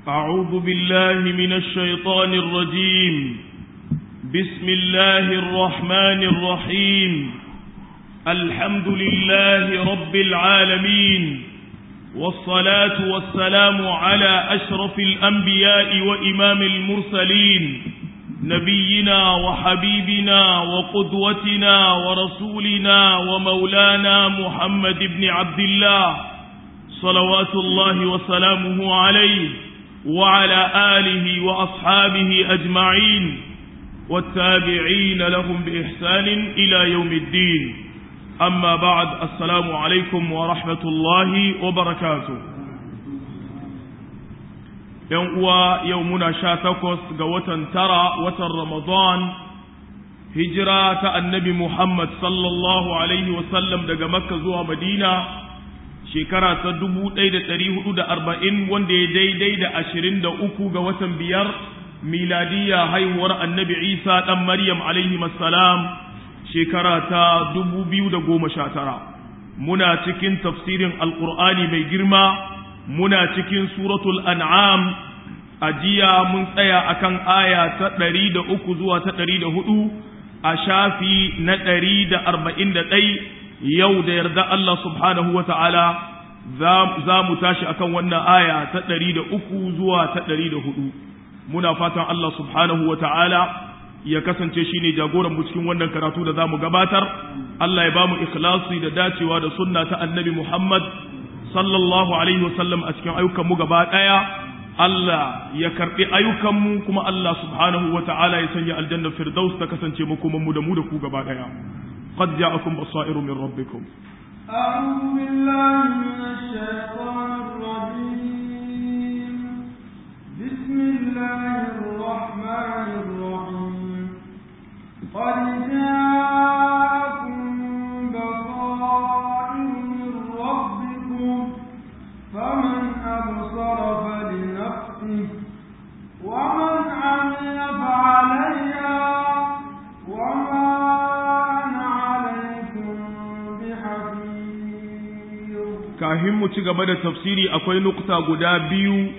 أعوذ بالله من الشيطان الرجيم بسم الله الرحمن الرحيم الحمد لله رب العالمين والصلاة والسلام على أشرف الأنبياء وإمام المرسلين نبينا وحبيبنا وقدوتنا ورسولنا ومولانا محمد بن عبد الله صلوات الله وسلامه عليه وعلى آله وأصحابه أجمعين والتابعين لهم بإحسان إلى يوم الدين أما بعد السلام عليكم ورحمة الله وبركاته yan uwa yau muna sha takwas ga watan tara watan ramadan hijira ta annabi muhammad sallallahu alaihi wasallam daga makka zuwa madina shekara ta dubu ɗaya da ɗari hudu da arba'in wanda ya daidai da ashirin da uku ga watan biyar miladiyya haihuwar annabi isa ɗan maryam alaihi salam shekara ta dubu biyu da goma sha tara muna cikin tafsirin alƙur'ani mai girma muna cikin suratul an'am a jiya mun tsaya akan aya ta ɗari da uku zuwa ta ɗari da hudu a shafi na ɗari da arba'in da ɗai yau da yarda Allah subhanahu wa ta'ala za mu tashi akan wannan aya ta ɗari da uku zuwa ta ɗari da hudu muna fatan Allah subhanahu wa ta'ala ya kasance shi ne jagoran mu cikin wannan karatu da za mu gabatar Allah ya ba mu ikhlasi da dacewa da sunna ta annabi Muhammad sallallahu alaihi wasallam a cikin ayyukanmu gaba ɗaya Allah ya karɓi ayyukanmu kuma Allah subhanahu wa ta'ala ya sanya aljanna firdaus ta kasance makomanmu da mu da ku gaba ɗaya qad ja'akum basairu min rabbikum أعوذ بالله من الشيطان الرجيم بسم الله الرحمن الرحيم قد جاءكم بصائر من ربكم فمن أبصر فلنفسه ومن عمل فعليها وما أنا عليكم بحفيظ kafin mu ci gaba da tafsiri akwai nukta guda biyu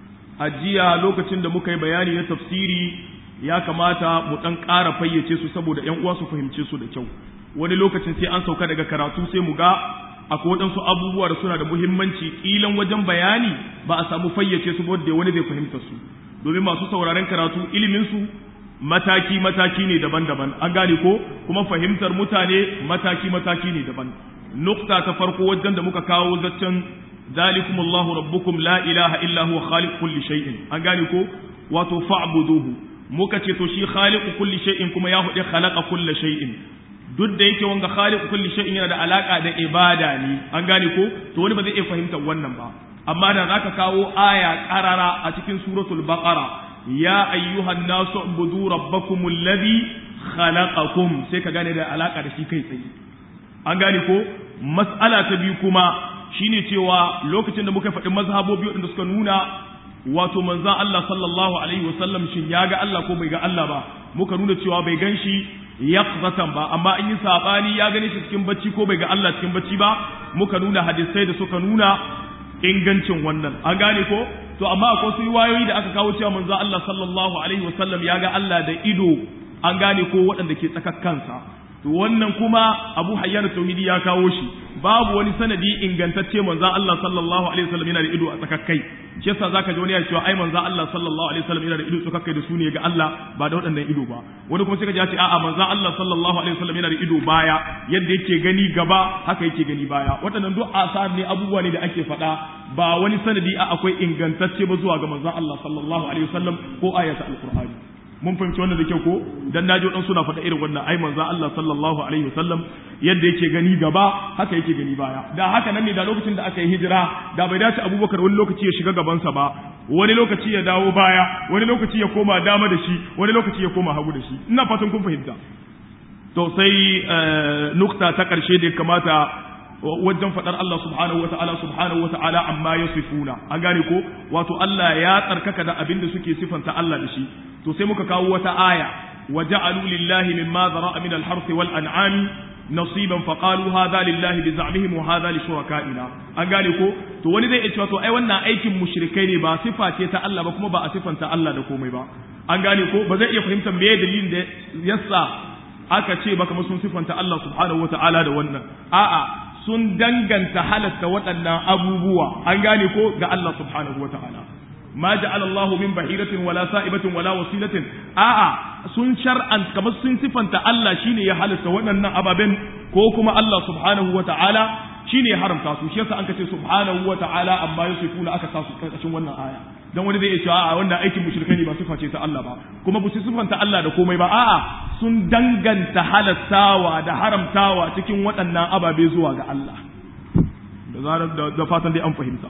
a jiya lokacin da muka yi bayani na tafsiri ya kamata mu ɗan ƙara fayyace su saboda ‘yan uwa su fahimce su da kyau wani lokacin sai an sauka daga karatu sai mu ga akwai waɗansu abubuwa da suna da muhimmanci ƙilan wajen bayani ba a samu fayyace su da wani zai fahimta su domin masu sauraren karatu ilimin su mataki mataki ne daban-daban an gane ko kuma fahimtar mutane mataki mataki ne daban nukta ta farko wajen da muka kawo zaccen zalikum Allahu rabbukum la ilaha illa huwa khaliq kulli shay'in an gane ko wato fa'buduhu muka ce to shi khaliqu kulli shay'in kuma ya hude khalaqa kulli shay'in duk da yake wanga khaliqu kulli shay'in yana da alaka da ibada ne an gane ko to wani ba zai iya fahimtar wannan ba amma da zaka kawo aya qarara a cikin suratul baqara ya ayyuhan nasu ubudu rabbakum alladhi khalaqakum sai ka gane da alaka da shi kai tsaye an gane ko mas'ala ta biyu kuma shine cewa lokacin da muka faɗi mazhabobi waɗanda suka nuna wato manzan Allah sallallahu alaihi wasallam shin ya ga Allah ko bai ga Allah ba muka nuna cewa bai gan shi yaqzatan ba amma in yi sabani ya gane shi cikin bacci ko bai ga Allah cikin bacci ba muka nuna hadisai da suka nuna ingancin wannan an gane ko to amma akwai wasu riwayoyi da aka kawo cewa manzan Allah sallallahu alaihi wasallam ya ga Allah da ido an gane ko waɗanda ke tsakakkansa to wannan kuma Abu Hayyan Tauhidi ya kawo shi babu wani sanadi ingantacce manzon Allah sallallahu alaihi wasallam yana da ido a tsakakkai shi yasa zaka ji wani ya cewa ai manzon Allah sallallahu alaihi wasallam yana da ido tsakakkai da su ne ga Allah ba da waɗannan ido ba wani kuma sai ka ji ya ce a'a manzon Allah sallallahu alaihi wasallam yana da ido baya yadda yake gani gaba haka yake gani baya waɗannan duk asar ne abubuwa ne da ake faɗa ba wani sanadi a akwai ingantacce ba zuwa ga manzon Allah sallallahu alaihi wasallam ko ayata alqur'ani mun fahimci wannan da kyau ko dan naji wadan suna faɗa irin wannan ai manzo Allah sallallahu alaihi wasallam yadda yake gani gaba haka yake gani baya da haka nan ne da lokacin da aka yi hijira da bai dace Abubakar wani lokaci ya shiga gabansa ba wani lokaci ya dawo baya wani lokaci ya koma dama da shi wani lokaci ya koma hagu da shi ina fatan kun fahimta to sai nukta ta karshe da ya kamata wajen faɗar Allah subhanahu wa ta'ala subhanahu wa ta'ala amma ya sifuna an gane ko wato Allah ya tsarkaka da abin da suke sifanta Allah da shi to sai muka kawo wata aya wa ja'alu lillahi mimma zara'a min al-harth wal an'ami nasiban faqalu hadha lillahi bi za'mihim wa hadha li shurakaina an gane ko to wani zai ce to ai wannan aikin mushrikai ne ba sifa ce ta Allah ba kuma ba a sifanta Allah da komai ba an gane ko ba zai iya fahimtar me dalilin da yasa aka ce ba kamar sun sifanta Allah subhanahu wata'ala da wannan a'a sun danganta halatta waɗannan abubuwa an gane ko ga Allah subhanahu wata'ala ma ja'ala Allah min bahiratin wala sa'ibatin wala wasilatin a'a sun shar'an kamar sun sifanta Allah shine ya halatta waɗannan ababen ko kuma Allah subhanahu wata'ala shine ya haramta su shi yasa an kace subhanahu wata'ala amma yusifuna aka sa su karkashin wannan aya dan wani zai iya cewa a wannan aikin mushrikai ne ba sifa ce ta Allah ba kuma ba su sifanta Allah da komai ba a'a sun danganta halattawa da haramtawa cikin waɗannan ababe zuwa ga Allah da zarar da fatan dai an fahimta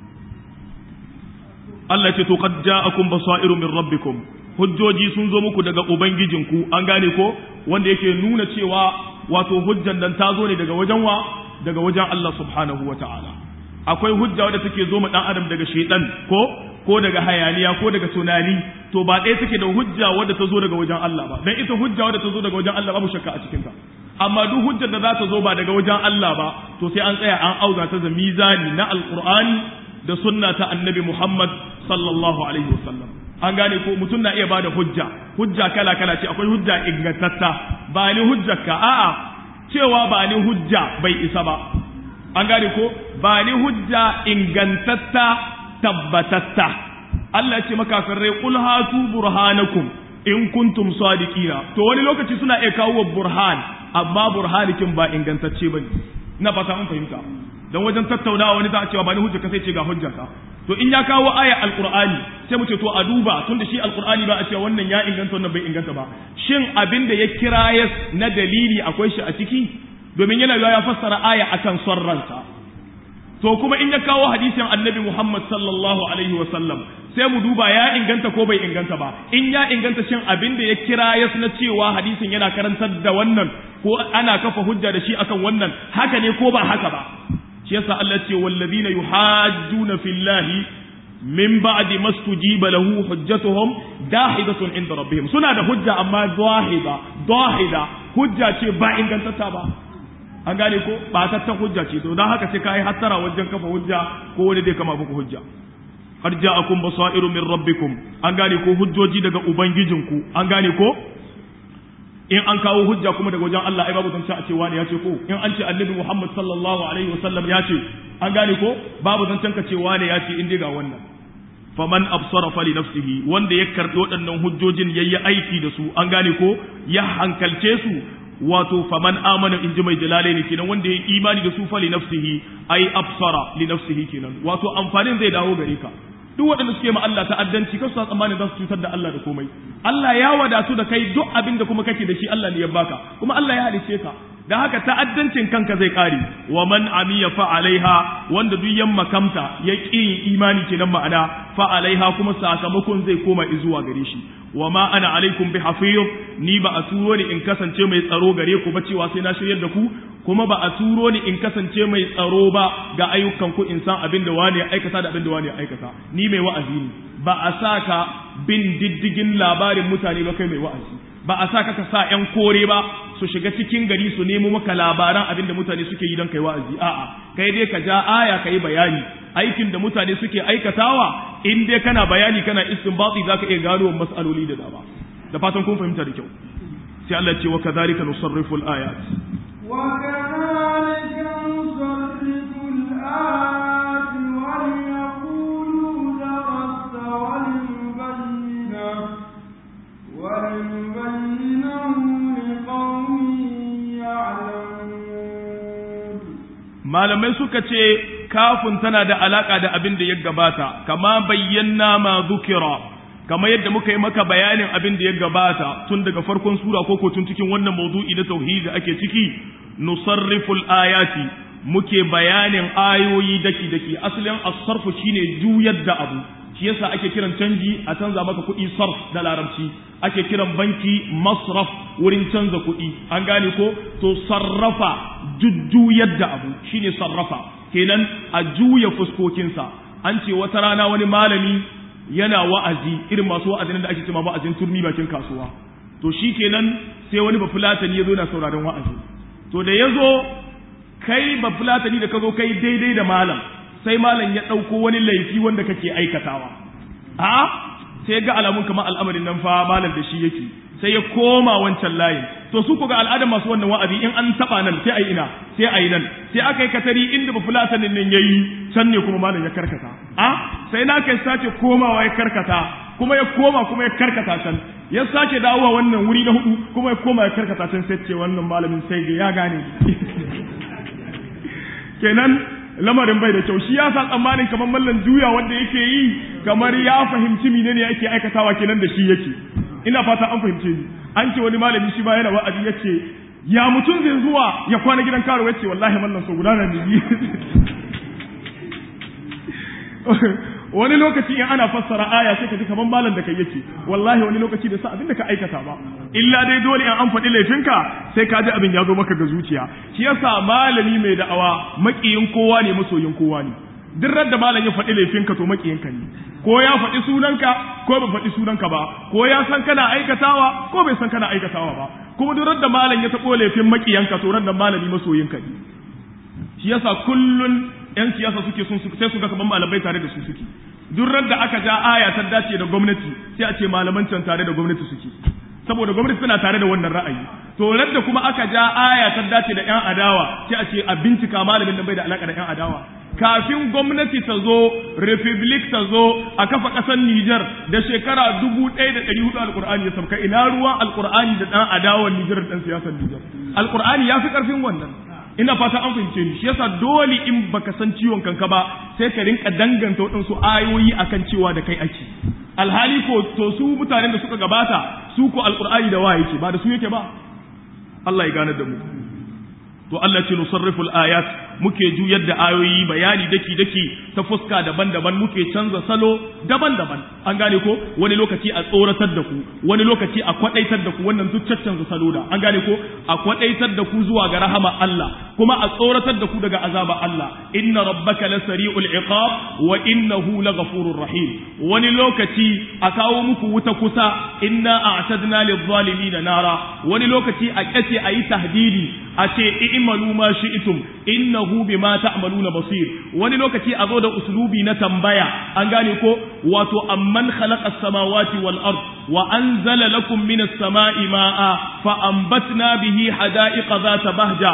Allah ce to qad ja'akum basairu min rabbikum hujjoji sun zo muku daga ubangijinku an gane ko wanda yake nuna cewa wato hujjan dan ta zo ne daga wajen wa daga wajen Allah subhanahu wata'ala akwai hujja wadda take zo ma dan adam daga shaytan ko ko daga hayaniya ko daga tunani to ba ɗaya take da hujja wadda ta zo daga wajen Allah ba dan ita hujja wadda ta zo daga wajen Allah babu shakka a cikin ta amma duk hujjar da za ta zo ba daga wajen Allah ba to sai an tsaya an auza ta da mizani na alqur'ani da sunna ta annabi Muhammad sallallahu alaihi wasallam an gane ko mutum na iya bada hujja hujja kala kala ce akwai hujja ingantatta ba ni hujjarka a'a cewa ba ni hujja bai isa ba an gane ko ba ni hujja ingantatta tabbatatta Allah ce makafirai qul hatu burhanakum in kuntum sadiqina to wani lokaci suna iya kawo burhan amma burhanikin ba ingantacce bane ina fata mun fahimta dan wajen tattaunawa wani za a cewa ba ni hujja ka sai ce ga hujjarka to in ya kawo aya alqur'ani sai mu ce to a duba tunda shi alqur'ani ba a cewa wannan ya inganta wannan bai inganta ba shin abin da ya kira ya na dalili akwai shi a ciki domin yana ya fassara aya akan son ransa to kuma in ya kawo hadisin annabi Muhammad sallallahu alaihi wasallam sai mu duba ya inganta ko bai inganta ba in ya inganta shin abin da ya kira ya na cewa hadisin yana karantar da wannan ko ana kafa hujja da shi akan wannan haka ne ko ba haka ba shi yasa Allah ce wallazina yuhajjuna fillahi min ba'di mastujiba lahu hujjatuhum dahidatun inda rabbihim suna da hujja amma zahida zahida hujja ce ba ingantata ba an gane ko ba ta hujja ce to dan haka sai kai hattara wajen kafa hujja ko wani dai kama muku hujja qad ja'akum basairu min rabbikum an gane ko hujjoji daga ubangijinku an gane ko in an kawo hujja kuma daga wajen Allah ai babu zance a ce wani ya ce ko in an ce annabi Muhammad sallallahu alaihi wasallam ya ce an gane ko babu zancen ka ce wani ya ce in dai ga wannan faman absara fali nafsihi wanda ya karbi waɗannan hujjojin yayi aiki da su an gane ko ya hankalce su wato faman amana in ji mai jalalaini kenan wanda ya imani da su fali nafsihi ai absara li nafsihi kenan wato amfanin zai dawo gare ka duk waɗanda suke ma Allah ta'addanci kasu tsammanin za su cutar da Allah da komai Allah ya wadatu da kai duk abin da kuma kake da shi Allah ne ya baka kuma Allah ya halice ka da haka ta'addancin kanka zai kare wa man amiya fa alaiha wanda duk yan makamta ya ƙi imani kenan ma'ana fa alaiha kuma sakamakon zai koma zuwa gare shi wa ma ana alaikum bi hafiz ni ba a turo ni in kasance mai tsaro gare ku ba cewa sai na shiryar da ku kuma ba a turo ni in kasance mai tsaro ba ga ayyukan ku in san abin da wani ya aikata da abin da wani ya aikata ni mai wa'azi ne ba a sa ka bin diddigin labarin mutane ba kai mai wa'azi ba a sa ka ka sa ƴan kore ba su shiga cikin gari su nemo maka labaran abin da mutane suke yi don kai wa'azi a'a kai dai ka ja aya ka yi bayani aikin da mutane suke aikatawa in dai kana bayani kana istinbati zaka iya gano mas'aloli da dama da fatan kun fahimta da kyau sai Allah ya ce wa kadhalika nusarrifu al-ayat وكذلك نصرف الآيات وليقولوا درست ولنبينه ولنبينه لقوم يعلمون malamai suka ce kafin tana da alaka da abin da ya gabata kama bayyana ma zukira kama yadda muka yi maka bayanin abin da ya gabata tun daga farkon sura ko ko tun cikin wannan mawdu'i na tauhidi da ake ciki nusarriful ayati muke bayanin ayoyi daki daki asalin as-sarfu shine juyar da abu shi yasa ake kiran canji a canza maka kuɗi sarf da larabci ake kiran banki masraf wurin canza kuɗi an gane ko to sarrafa jujjuyar da abu shine sarrafa kenan a juya fuskokinsa an ce wata rana wani malami yana wa'azi irin masu wa'azin da ake cewa wa'azin turmi bakin kasuwa to shi kenan sai wani bafulatani ya zo na sauraron wa'azi to da yazo kai ba fulatani da ka zo kai daidai da malam sai malam ya ɗauko wani laifi wanda kake aikatawa a sai ga alamun kamar al'amarin nan fa malam da shi yake sai ya koma wancan layin to su ku ga al'adar masu wannan wa'azi in an taba nan sai ayi ina sai ayi nan sai aka yi katari inda ba fulatanin nan yayi can ne kuma malam ya karkata a sai na kai sace komawa ya karkata kuma ya koma kuma ya karkata can ya sake dawowa wannan wuri na hudu kuma ya koma ya karkata can sai ce wannan malamin sai ga ya gane kenan lamarin bai da kyau shi ya sa tsammanin kamar mallan juya wanda yake yi kamar ya fahimci menene yake aikatawa kenan da shi yake ina fata an fahimce ni an ce wani malami shi ba yana wa'azi yace ya mutum zai zuwa ya kwana gidan karo yace wallahi mallan so guda nan ne wani lokaci in ana fassara aya sai ka ji kaman malam da kai yake wallahi wani lokaci da sa abin da ka aikata ba illa dai dole in an faɗi laifinka sai ka ji abin ya zo maka ga zuciya shi yasa malami mai da'awa makiyin kowa ne masoyin kowa ne duk da malam ya faɗi laifinka to makiyinka ne ko ya faɗi sunanka ko bai faɗi sunanka ba ko ya san kana aikatawa ko bai san kana aikatawa ba kuma duk da malam ya taɓo laifin makiyanka to ran malami masoyinka ne shi yasa kullun yan siyasa suke sun sai su ga kaman malamai tare da su suke duk da aka ja aya ta dace da gwamnati sai a ce malaman can tare da gwamnati suke saboda gwamnati tana tare da wannan ra'ayi to da kuma aka ja aya ta dace da yan adawa sai a ce a bincika malamin nan bai da alaka da yan adawa kafin gwamnati ta zo republic ta zo a kafa ƙasar Nijar da shekara dubu ɗaya da ɗari hudu alƙur'ani ya sauka ina ruwan alƙur'ani da ɗan adawan Nijar da ɗan siyasar Nijar alƙur'ani ya fi ƙarfin wannan ina fata an fahimce ni shi yasa dole in baka san ciwon kanka ba sai ka rinka danganta waɗansu ayoyi akan cewa da kai ake alhali ko to su mutanen da suka gabata su ko alƙur'ani da wa yake ba da su yake ba Allah ya gane da mu to Allah ce nusarrifu al-ayat muke juyar da ayoyi bayani daki daki ta fuska daban-daban muke canza salo daban-daban an gane ko wani lokaci a tsoratar da ku wani lokaci a kwadaitar da ku wannan duk caccanza salo da an gane ko a kwadaitar da ku zuwa ga rahama Allah kuma a tsoratar da ku daga azaba Allah inna rabbaka lasari'ul iqab wa innahu laghafurur rahim wani lokaci a kawo muku wuta kusa inna a'tadna lidh-dhalimin nara wani lokaci a kace ayi tahdidi a ce i'malu ma shi'tum innahu bima ta'maluna basir wani lokaci a zo da uslubi na tambaya an gane ko wato amman khalaqa as-samawati wal ard wa anzala lakum minas sama'i ma'a fa anbatna bihi hada'iqa dhata bahja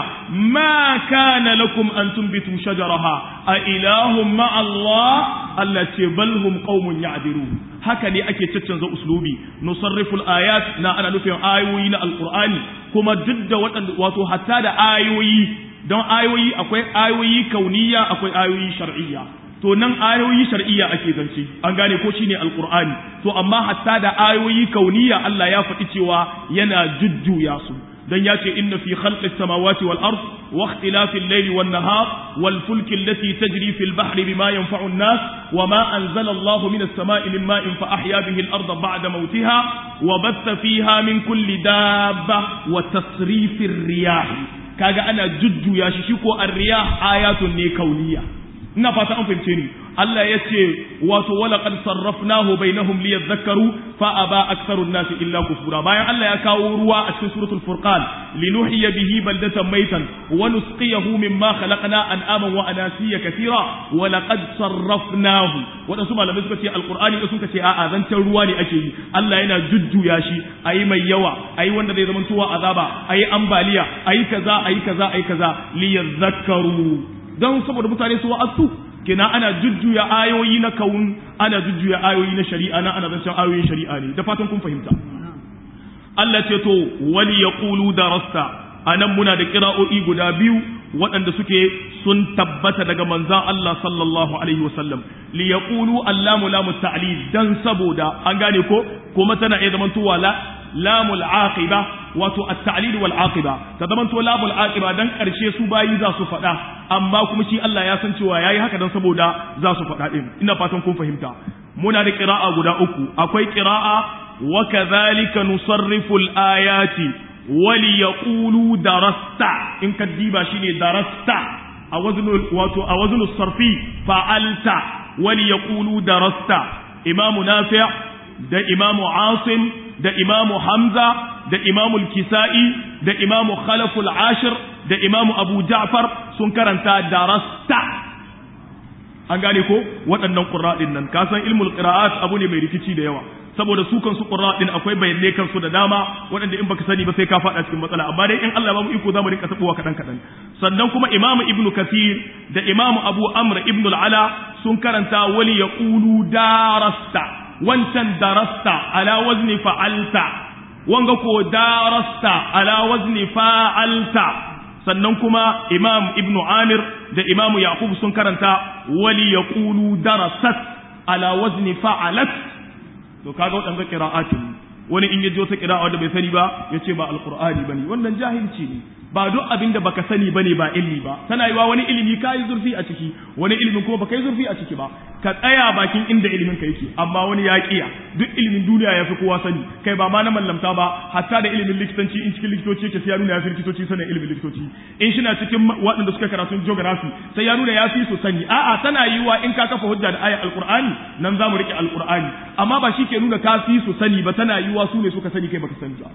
ma kana lakum an tunbitu shajaraha a ilahum ma'a Allah allati bal hum qaumun ya'dirun haka ne ake caccanza uslubi nusarrifu al-ayat na ana nufin ayoyi na alqur'ani kuma duk da waɗanda wato hatta da ayoyi don ayoyi akwai ayoyi kauniya akwai ayoyi shar'iyya to nan ayoyi shar'iyya ake zance an gane ko shine alqur'ani to amma hatta da ayoyi kauniya Allah ya faɗi cewa yana jujjuya su dan ya ce inna fi khalqis samawati wal ard wa ikhtilafil layli wan nahar wal fulki allati tajri fil bahri bima yanfa'u an-nas wa ma anzala Allahu minas sama'i min ma'in fa ahya bihi al-ardha ba'da mawtiha wa batha fiha min kulli dabba wa tasrifir riyah kaga ana jujjuya shi shi ko ar-riyah ayatun ne kauniya ina fata an fahimce ni Allah ya ce wato wala qad sarrafnahu bainahum liyadhakkaru fa aba aktharun nas illa kufura bayan Allah ya kawo ruwa a cikin suratul furqan linuhyiya bihi baldatan maitan wa nusqiyahu mimma khalaqna an'aman wa anasiya kathira wa laqad sarrafnahu wadansu malamai suka ce alqur'ani da suka ce a'a zancen ruwa ne ake yi Allah yana jujjuya shi ayi mai yawa ayi wanda zai zama tuwa azaba ayi ambaliya ayi kaza ayi kaza ayi kaza liyadhakkaru don saboda mutane su wa'azu kina ana jujjuya ayoyi na kaun ana jujjuya ayoyi na shari'a na ana zancen ayoyin shari'a ne da fatan kun fahimta Allah ce to wali yaqulu darasta anan muna da qira'o'i guda biyu waɗanda suke sun tabbata daga manzan Allah sallallahu alaihi wasallam li yaqulu allamu lamu ta'lil dan saboda an gane ko kuma tana iya zamantowa la lamul aqiba wato at-ta'lil wal aqiba ta zamanto lamul aqiba dan karshe su bayi za su faɗa amma kuma shi Allah ya san cewa yayi haka dan saboda za su faɗa din ina fatan kun fahimta muna da qira'a guda uku akwai qira'a wa kadhalika nusarrifu al-ayati wali yaqulu darasta in kaddiba shine darasta a waznu wato a waznu sarfi fa'alta wali yaqulu darasta imamu nafi' da imamu asim da imamu hamza da imamu kisa'i da imamu khalaful ashir da imamu abu ja'far sun karanta darasta an gane ko waɗannan ƙura ɗin nan ka san ilmul qira'at abu ne mai rikici da yawa saboda su kansu ƙura ɗin akwai bayanai kansu da dama waɗanda in baka sani ba sai ka faɗa cikin matsala amma dai in Allah ba mu iko zamu rinka tabuwa kaɗan kaɗan sannan kuma imamu ibnu kathir da imamu abu amr ibnu ala sun karanta wali yaqulu darasta wancan darasta ala wazni fa'alta wanga ko darasta ala wazni fa'alta sannan kuma imam ibnu amir da imamu yaqub sun karanta wali yaqulu darasat ala wazni fa'alat to kaga wadanga qira'atin wani in yaji wata qira'a da bai sani ba yace ba alqur'ani bane wannan jahilci ne ba duk abinda baka sani bane ba ilmi ba tana yiwa wani ilimi kai zurfi a ciki wani ilimin kuma baka yi zurfi a ciki ba ka tsaya bakin inda ilimin ka yake amma wani ya kiya duk ilimin duniya ya fi kowa sani kai ba ma na mallamta ba hatta da ilimin likitanci in cikin likitoci yake sai ya nuna ya fi likitoci sanin ilimin likitoci in shi na cikin waɗanda suka karatun geography sai ya nuna ya fi su sani a'a tana yiwa in ka kafa hujja da ayat alqur'ani nan za mu rike alqur'ani amma ba shi ke nuna ka fi su sani ba tana yiwa su ne suka sani kai baka sani ba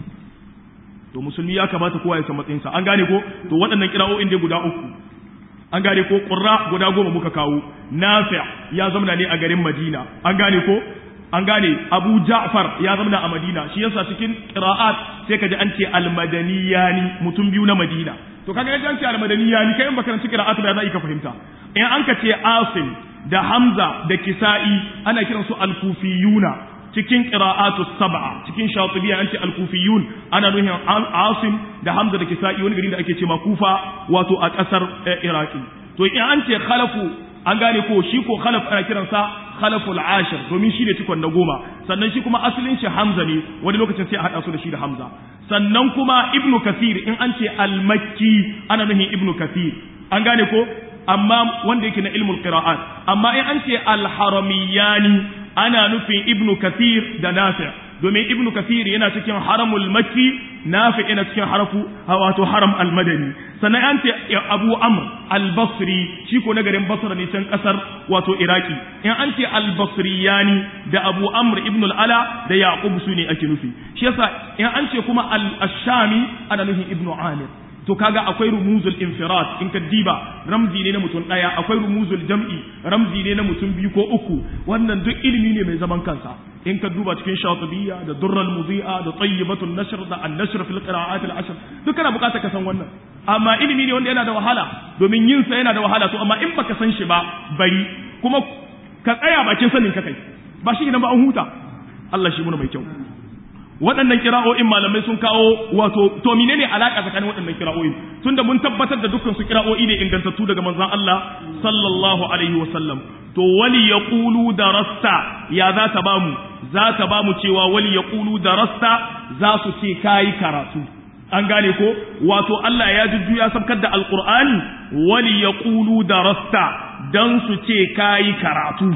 to musulmi ya kamata kowa ya san matsayinsa an gane ko to waɗannan kira'o'in dai guda uku an gane ko ƙurra guda goma muka kawo nafi' ya zamana ne a garin madina an gane ko an gane abu ja'far ya zamana a madina shi yasa cikin qira'at sai kaji an ce almadaniyani mutum biyu na madina to kaga yadda an ce almadaniyani kai in baka ranci qira'at ba za ka fahimta in an ka ce asim da hamza da kisa'i ana kiransu alkufiyuna cikin qira'atu sab'a cikin shatibiya an ce al-kufiyun ana nuhin asim da hamza da kisa'i wani gari da ake ce ma kufa wato a kasar iraki to in an ce khalafu an gane ko shi ko khalaf ana kiransa khalaful ashir domin shi ne cikon na goma sannan shi kuma asalin shi hamza ne wani lokacin sai a hada su da shi da hamza sannan kuma ibnu kathir in an ce al-makki ana nuhin ibnu kathir an gane ko amma wanda yake na ilmul qira'at amma in an ce al-haramiyani ana nufin ibnu kathir da nafi' domin ibnu kathir yana cikin haramul makki nafi yana cikin harafu wato haram al-madani sannan an ce abu amr al-basri shi ko na garin basra ne can kasar wato iraki in an ce al-basriyani da abu amr ibn al-ala da yaqub su ne ake nufi shi yasa in an ce kuma al-shami ana nufin ibnu amir to kaga akwai rumuzul infirad in ka diba ramzi ne na mutum daya akwai rumuzul jam'i ramzi ne na mutum biyu ko uku wannan duk ilimi ne mai zaman kansa in ka duba cikin shatibiyya da durral mudi'a da tayyibatul nashr da an-nashr fil qira'at al-ashr duk kana bukatar ka san wannan amma ilimi ne wanda yana da wahala domin yin sa yana da wahala to amma in baka san shi ba bari kuma ka tsaya bakin sanin ka kai ba shi ne ba an huta Allah shi muna mai kyau waɗannan kira'o'in malamai sun kawo wato to menene alaka tsakanin waɗannan kira'o'in tunda mun tabbatar da dukkan su kira'o'i ne ingantattu daga manzon Allah sallallahu alaihi wasallam to wali yaqulu darasta ya za ta bamu za ta bamu cewa wali yaqulu darasta za su ce kai karatu an gane ko wato Allah ya jujju ya sabkar da alqur'ani wali yaqulu darasta dan su ce kai karatu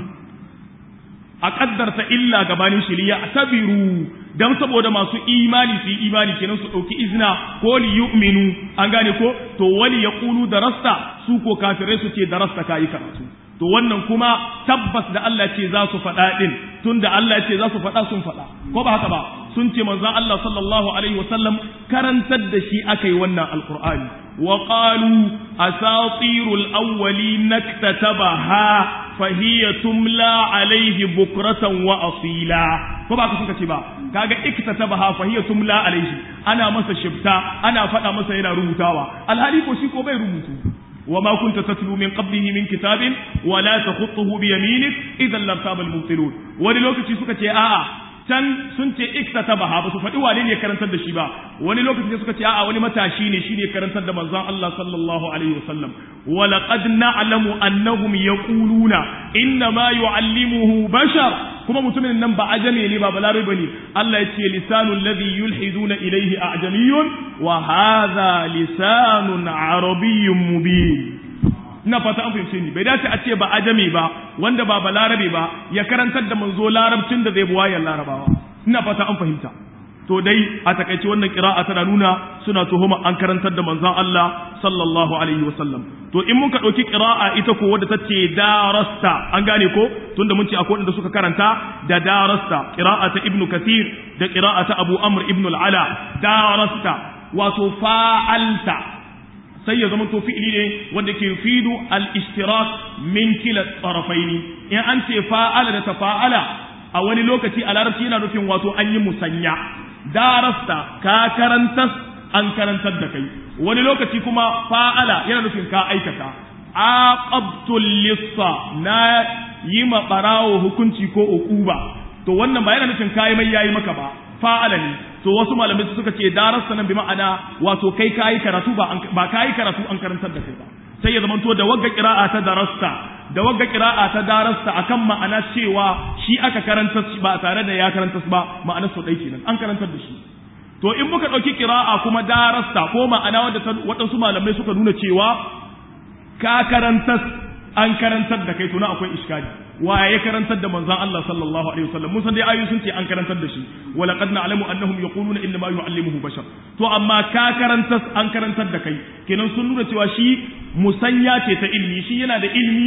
a kaddarta illa gabanin shiriya tabiru dan saboda masu imani su yi imani kenan su ɗauki izina ko li yu'minu an gane ko to wali ya ƙulu da rasta su ko kafirai su ce da rasta kayi karatu to wannan kuma tabbas da Allah ce za su faɗa ɗin tun da Allah ce za su faɗa sun faɗa ko ba haka ba sun ce manzon Allah sallallahu alaihi wasallam karantar da shi aka yi wannan alqur'ani wa qalu asatirul awwalin naktatabaha fahiya tumla alaihi bukratan wa asila ko ba ka sun ce ba kaga iktatabaha fahiya tumla alaihi ana masa shifta ana faɗa masa yana rubutawa alhali ko shi ko bai rubutu وما كنت تتلو من قبله من كتاب ولا تخطه بيمينك اذا لارتاب المبطلون wani lokaci suka ce a'a can sun ce iktatabaha ba su faɗi wane ne karantar da shi ba wani lokaci suka ce a'a wani matashi ne shi ne karantar da manzon Allah sallallahu alaihi wasallam wa laqad na'lamu annahum yaquluna inna ma yu'allimuhu bashar kuma mutumin nan ba ajame ne ba balarabe bane Allah ya ce lisanul ladhi yulhiduna ilayhi a'jamiyyun wa hadha lisanun arabiyyun mubin ina fata an fahimce ni bai dace a ce ba ajame ba wanda ba balarabe ba ya karantar da manzo larabcin da zai buwayan larabawa ina fata an fahimta to dai a takaice wannan qira'a tana nuna suna tuhuma an karantar da manzon Allah sallallahu alaihi wasallam to in muka dauki qira'a ita ko wadda tace darasta an gane ko tunda mun ce akwai wanda suka karanta da darasta qira'a ta ibnu kathir da qira'a ta abu amr ibn al-ala darasta wato fa'alta sai ya zama to fi'ili ne wanda ke fidu al-ishtirak min kila tsarafaini in an ce fa'ala da tafa'ala a wani lokaci a larabci yana nufin wato an yi musanya darasta ka karantas an karantar da kai wani lokaci kuma fa'ala yana nufin ka aikata aqabtul lissa na yi ma barawo hukunci ko uquba to wannan ba yana nufin kai mai yayi maka ba fa'ala ne to wasu malamai suka ce darasta nan bi ma'ana wato kai kayi karatu ba ba kayi karatu an karantar da kai ba sai ya zamanto da wagga qira'a ta darasta da wagga qira'a ta darasta akan ma'ana cewa shi aka karantar ba tare da ya karantar ba ma'ana su dai kenan an karantar da shi to in muka dauki qira'a kuma darasta ko ma'ana wadda waɗansu malamai suka nuna cewa ka karantar an karantar da kai to na akwai iskali waye ya karantar da manzon Allah sallallahu alaihi wasallam mun san dai ayoyi sun ce an karantar da shi wa laqad na'lamu annahum yaquluna inna ma yu'allimuhu bashar to amma ka karantar an karantar da kai kenan sun nuna cewa shi musanya ce ta ilimi shi yana da ilimi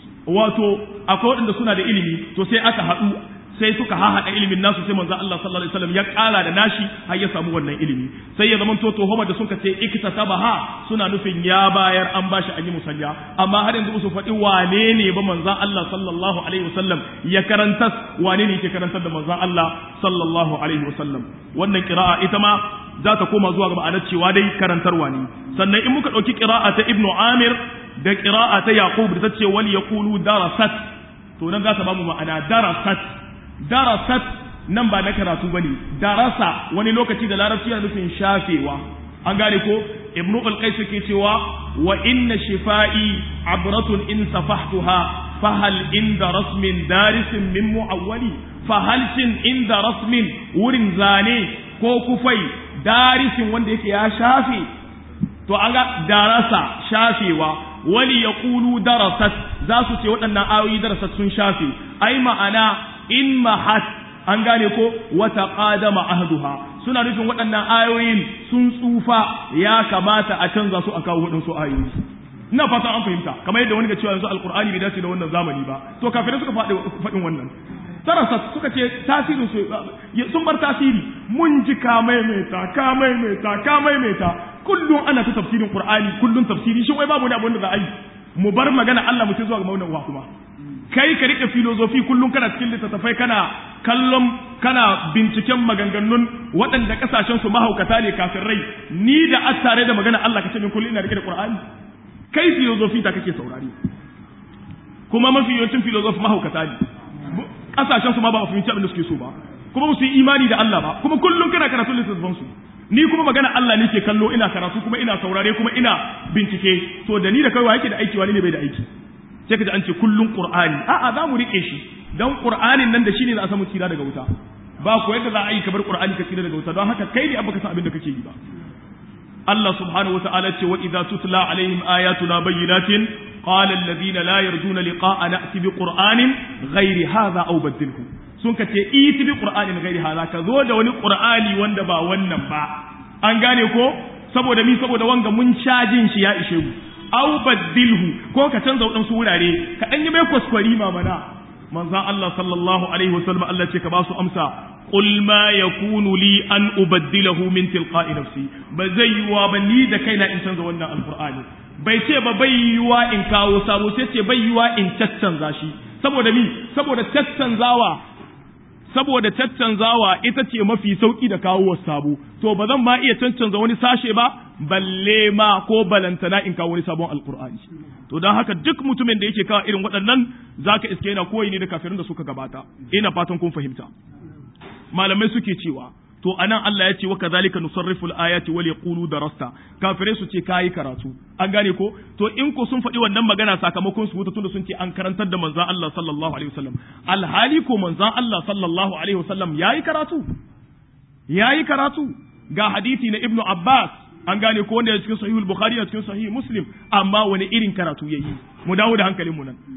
wato akwai waɗanda suna da ilimi to sai aka haɗu sai suka hahaɗa ilimin nasu sai manzo Allah sallallahu alaihi wasallam ya ƙara da nashi har ya samu wannan ilimi sai ya zama to homa da suka ce iktasabaha suna nufin ya bayar an bashi an yi musanya amma har yanzu su faɗi wane ne ba manzon Allah sallallahu alaihi wasallam ya karantas wane ne yake karantar da manzon Allah sallallahu alaihi wasallam wannan qira'a ita ma za ta koma zuwa ga ma'anar cewa dai karantarwa ne sannan in muka ɗauki qira'a ta Ibn Amir da qira'a ta Yaqub da ta ce wal yaqulu darasat to nan za ta ba mu ma'ana darasat darasat nan ba na karatu ba ne darasa wani lokaci da larabci yana nufin shafewa an gane ko ibnu al-qais ke cewa wa inna shifa'i abratun in safahtuha fahal inda rasmin darisin min mu'awwali fahal shin inda rasmin wurin zane ko kufai darisin wanda yake ya shafe to an ga darasa shafewa wani ya kulu darasat za su ce waɗannan ayoyi darasat sun shafe ai ma'ana in mahat an gane ko wata qadama ahduha suna nufin waɗannan ayoyin sun tsufa ya kamata a canza su a kawo waɗansu ayoyi ina fatan an fahimta kamar yadda wani ga cewa yanzu alqur'ani bai dace da wannan zamani ba to kafirai suka faɗi faɗin wannan tarasa suka ce tasirin su sun bar tasiri mun ji ka maimaita ka maimaita ka maimaita kullum ana ta tafsirin qur'ani kullum tafsiri shi wai babu ne abin da za a yi mu bar magana Allah mu ce zuwa ga maunan uwa kuma kai ka rike filozofi kullum kana cikin littattafai kana kallon kana binciken maganganun waɗanda kasashen su mahaukata ne kafin rai ni da attare da magana Allah kace min kullum ina rike da Qur'ani kai filozofi ta kake saurari kuma mafi yawancin filozofi mahaukata ne kasashen su ma ba a fahimci abin da suke so ba kuma su yi imani da Allah ba kuma kullum kana karatun littattafan su ni kuma magana Allah ne ke kallo ina karatu kuma ina saurare kuma ina bincike to da ni da kai wa yake da aiki wani ne bai da aiki sai ka ji an ce kullun qur'ani a'a za mu rike shi dan qur'anin nan da shine za a samu tsira daga wuta ba ko yadda za a yi ka bar qur'ani ka tsira daga wuta don haka kai ne abba ka san abin da kake yi ba Allah subhanahu wata'ala ce wa idza tutla alaihim ayatuna bayyinatin qala alladhina la yarjuna liqa'ana ati bi qur'anin ghairi hadha aw badilhu sun ka ce iti bi qur'anin ghairi hadha ka zo da wani qur'ani wanda ba wannan ba an gane ko saboda mi saboda wanga mun cajin shi ya ishe mu aw badilhu ko ka canza waɗansu wurare ka ɗan yi mai kwaskwari mamana manzan Allah sallallahu alaihi wasallam Allah ce ka ba su amsa qul ma yakunu li an ubaddilahu min tilqa'i nafsi ba zai yiwa ba ni da kaina in canza wannan alqur'ani bai ce ba bai yiwa in kawo sabo sai ce bai yiwa in caccanza shi saboda mi saboda caccanzawa saboda caccanzawa ita ce mafi sauki da kawo sabo to ba zan ma iya caccanza wani sashe ba balle ma ko balantana in kawo wani sabon alkur'ani to don haka duk mutumin da yake kawo irin waɗannan zaka iske yana koyi ne da kafirin da suka gabata ina fatan kun fahimta malamai suke cewa to anan Allah ya ce wa kadhalika nusarrifu al-ayati wal yaqulu darasta kafirai su ce kai karatu an gane ko to in ko sun faɗi wannan magana sakamakon su wuta tunda sun ce an karantar da manzon Allah sallallahu alaihi wasallam alhali ko manzon Allah sallallahu alaihi wasallam yayi karatu yayi karatu ga hadisi na ibnu Abbas an gane ko wanda ya cikin sahihul bukhari da cikin sahih muslim amma wani irin karatu yayi mu dawo da hankalin mu nan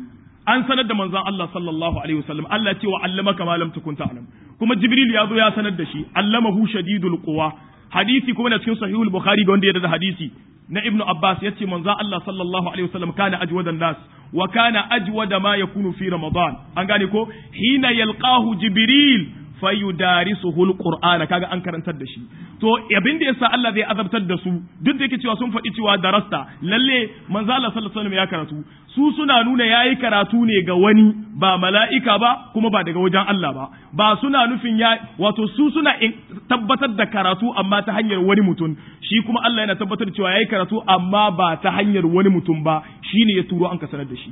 an sanar da manzon Allah sallallahu alaihi wasallam Allah ce wa allamaka ma lam takun ta'lam kuma jibril ya zo ya sanar da shi allamahu shadidul quwa hadisi kuma na cikin sahihul bukhari ga wanda ya da hadisi na ibnu abbas yace manzon Allah sallallahu alaihi wasallam kana ajwadan nas wa kana ajwada ma yakunu fi ramadan an gane ko hina yalqahu jibril fayudarisuhu alqur'ana kaga an karantar da shi to abin da yasa Allah zai azabtar da su duk da yake cewa sun faɗi cewa darasta lalle manzo Allah sallallahu alaihi wasallam ya karatu su suna nuna yayi karatu ne ga wani ba mala'ika ba kuma ba daga wajen Allah ba ba suna nufin ya wato su suna tabbatar da karatu amma ta hanyar wani mutum shi kuma Allah yana tabbatar da cewa yayi karatu amma ba ta hanyar wani mutum ba shine ya turo an ka sanar da shi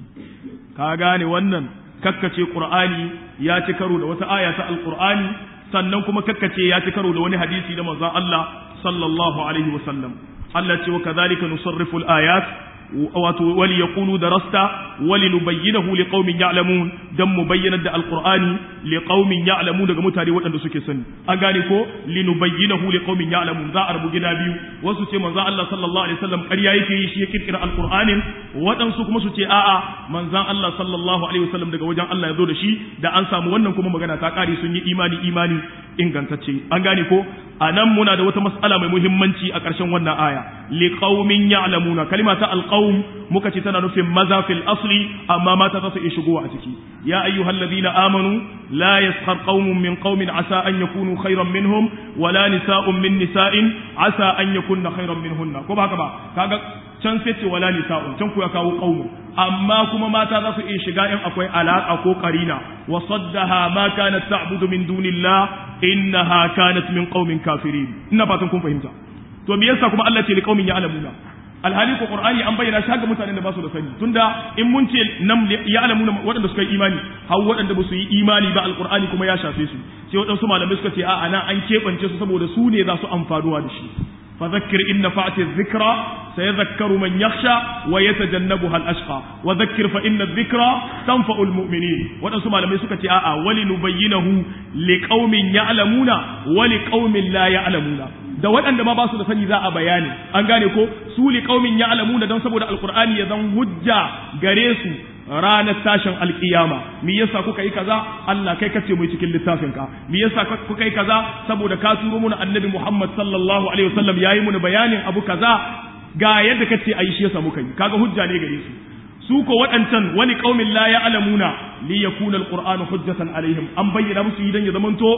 ka gane wannan kakkace Qur'ani ya ci karo da wata aya ta Al-Qur'ani sannan kuma kakkace ya ci karo da wani hadisi da manzon Allah sallallahu alaihi wasallam Allah ce wa kadhalika nusarrifu al-ayat wato wali yaqulu darasta wali nubayyinahu liqaumin ya'lamun dan mu bayyana da alqur'ani liqaumin ya'lamun daga mutane waɗanda suke sani an gane ko linubayyinahu liqaumin ya'lamun za a rubu gida biyu wasu ce manzon Allah sallallahu alaihi wasallam ƙarya yake yi shi ya kirkira alqur'anin waɗansu kuma su ce a'a manzon Allah sallallahu alaihi wasallam daga wajen Allah ya zo da shi da an samu wannan kuma magana ta ƙare sun yi imani imani ingantacce an gane ko a nan muna da wata mas'ala mai muhimmanci a ƙarshen wannan aya liqaumin ya'lamuna kalima ta alqaum muka ce tana nufin maza fil asli amma mata za su iya shigowa a ciki ya ayyuhalladhina amanu la yaskhar qaumun min qaumin asa an yakunu khayran minhum wala nisa'un min nisa'in asa an yakunna khayran minhunna ko ba haka ba kaga can sai ce wala nisa'un can ku ya kawo qaumun amma kuma mata za su iya shiga in akwai alaƙa ko qarina wa saddaha ma kanat ta'budu min dunillah innaha kanat min qaumin kafirin ina fatan kun fahimta to me yasa kuma Allah ce li qaumin ya'lamuna alhali ko qur'ani an bayyana shi ga mutanen da ba su da sani tunda in mun ce nam ya'lamuna waɗanda suka yi imani har waɗanda ba su yi imani ba alqur'ani kuma ya shafe su sai waɗansu malamai suka ce a'a nan an keɓance su saboda su ne za su amfanuwa da shi فذكر إن فأت الذكرى سيذكر من يخشى ويتجنبها الأشقى وذكر فإن الذكرى تنفع المؤمنين ونسمع لما يسكت آآ ولنبينه لقوم يعلمون ولقوم لا يعلمون da waɗanda ma ba su da sani za a bayani an gane ko su li qaumin ya'lamuna dan saboda alqur'ani ya zan hujja gare su ranar tashin alkiyama me yasa kuka yi kaza Allah kai kace mu cikin littafin ka me yasa kuka yi kaza saboda ka turo mu annabi Muhammad sallallahu alaihi wasallam yayi mu bayanin abu kaza ga yadda kace ayi shi yasa muka yi kaga hujja ne gare su su ko waɗancan wani qaumin la ya'lamuna li yakuna alqur'anu hujjatan alaihim an bayyana musu idan ya zamanto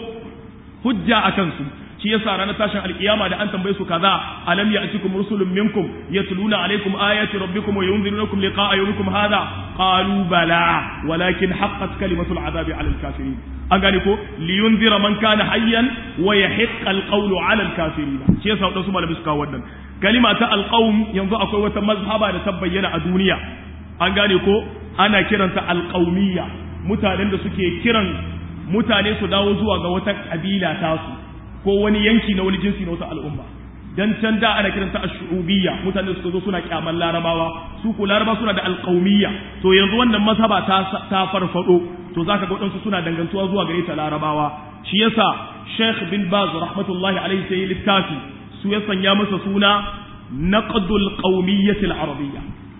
hujja akan su shi yasa ranar tashin alkiyama da an tambaye su kaza alam ya'tikum rusulun minkum yatluna alaykum ayati rabbikum wa yunzirunakum liqa'a yawmikum hadha qalu bala walakin haqqat kalimatul azabi 'ala al-kafirin an gane ko li yunzira man kana hayyan wa yahiqqa al-qawlu 'ala al-kafirin shi yasa wadansu malamai suka wannan kalima ta al-qawm yanzu akwai wata mazhaba da ta bayyana a duniya an gane ko ana kiranta al-qawmiyya mutanen da suke kiran mutane su dawo zuwa ga wata kabila tasu ko wani yanki na wani jinsi na wata al'umma dan can da ana kiranta ash-shu'ubiyya mutane suka zo suna kyaman larabawa su ko laraba suna da alqaumiyya to yanzu wannan mazhaba ta ta farfado to zaka ga wadansu suna dangantuwa zuwa gare ta larabawa shi yasa Sheikh bin Baz rahmatullahi alaihi sai littafi su ya sanya masa suna naqdul qaumiyyati al-arabiyya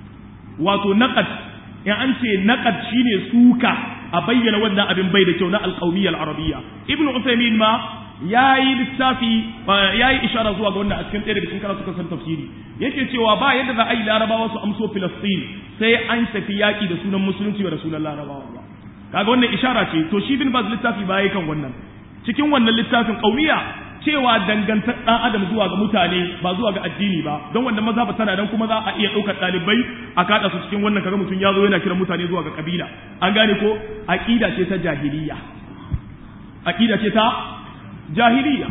wato naqad in an ce naqad shine suka a bayyana wannan abin bai da kyau na alqaumiyya al-arabiyya ibnu usaymin ma ya yi littafi ya yi ishara zuwa ga wannan a cikin ɗaya daga cikin karatu kan tafsiri yake cewa ba yadda za a yi larabawa su amso filastin sai an tafi yaƙi da sunan musulunci da sunan larabawa ba kaga wannan ishara ce to shi bin baz littafi ba kan wannan cikin wannan littafin ƙauniya cewa dangantar ɗan adam zuwa ga mutane ba zuwa ga addini ba don wannan maza ba tana dan kuma za a iya ɗaukar ɗalibai a kaɗa su cikin wannan kaga mutum ya zo yana kiran mutane zuwa ga kabila an gane ko aƙida ce ta jahiliya aƙida ce ta jahiliya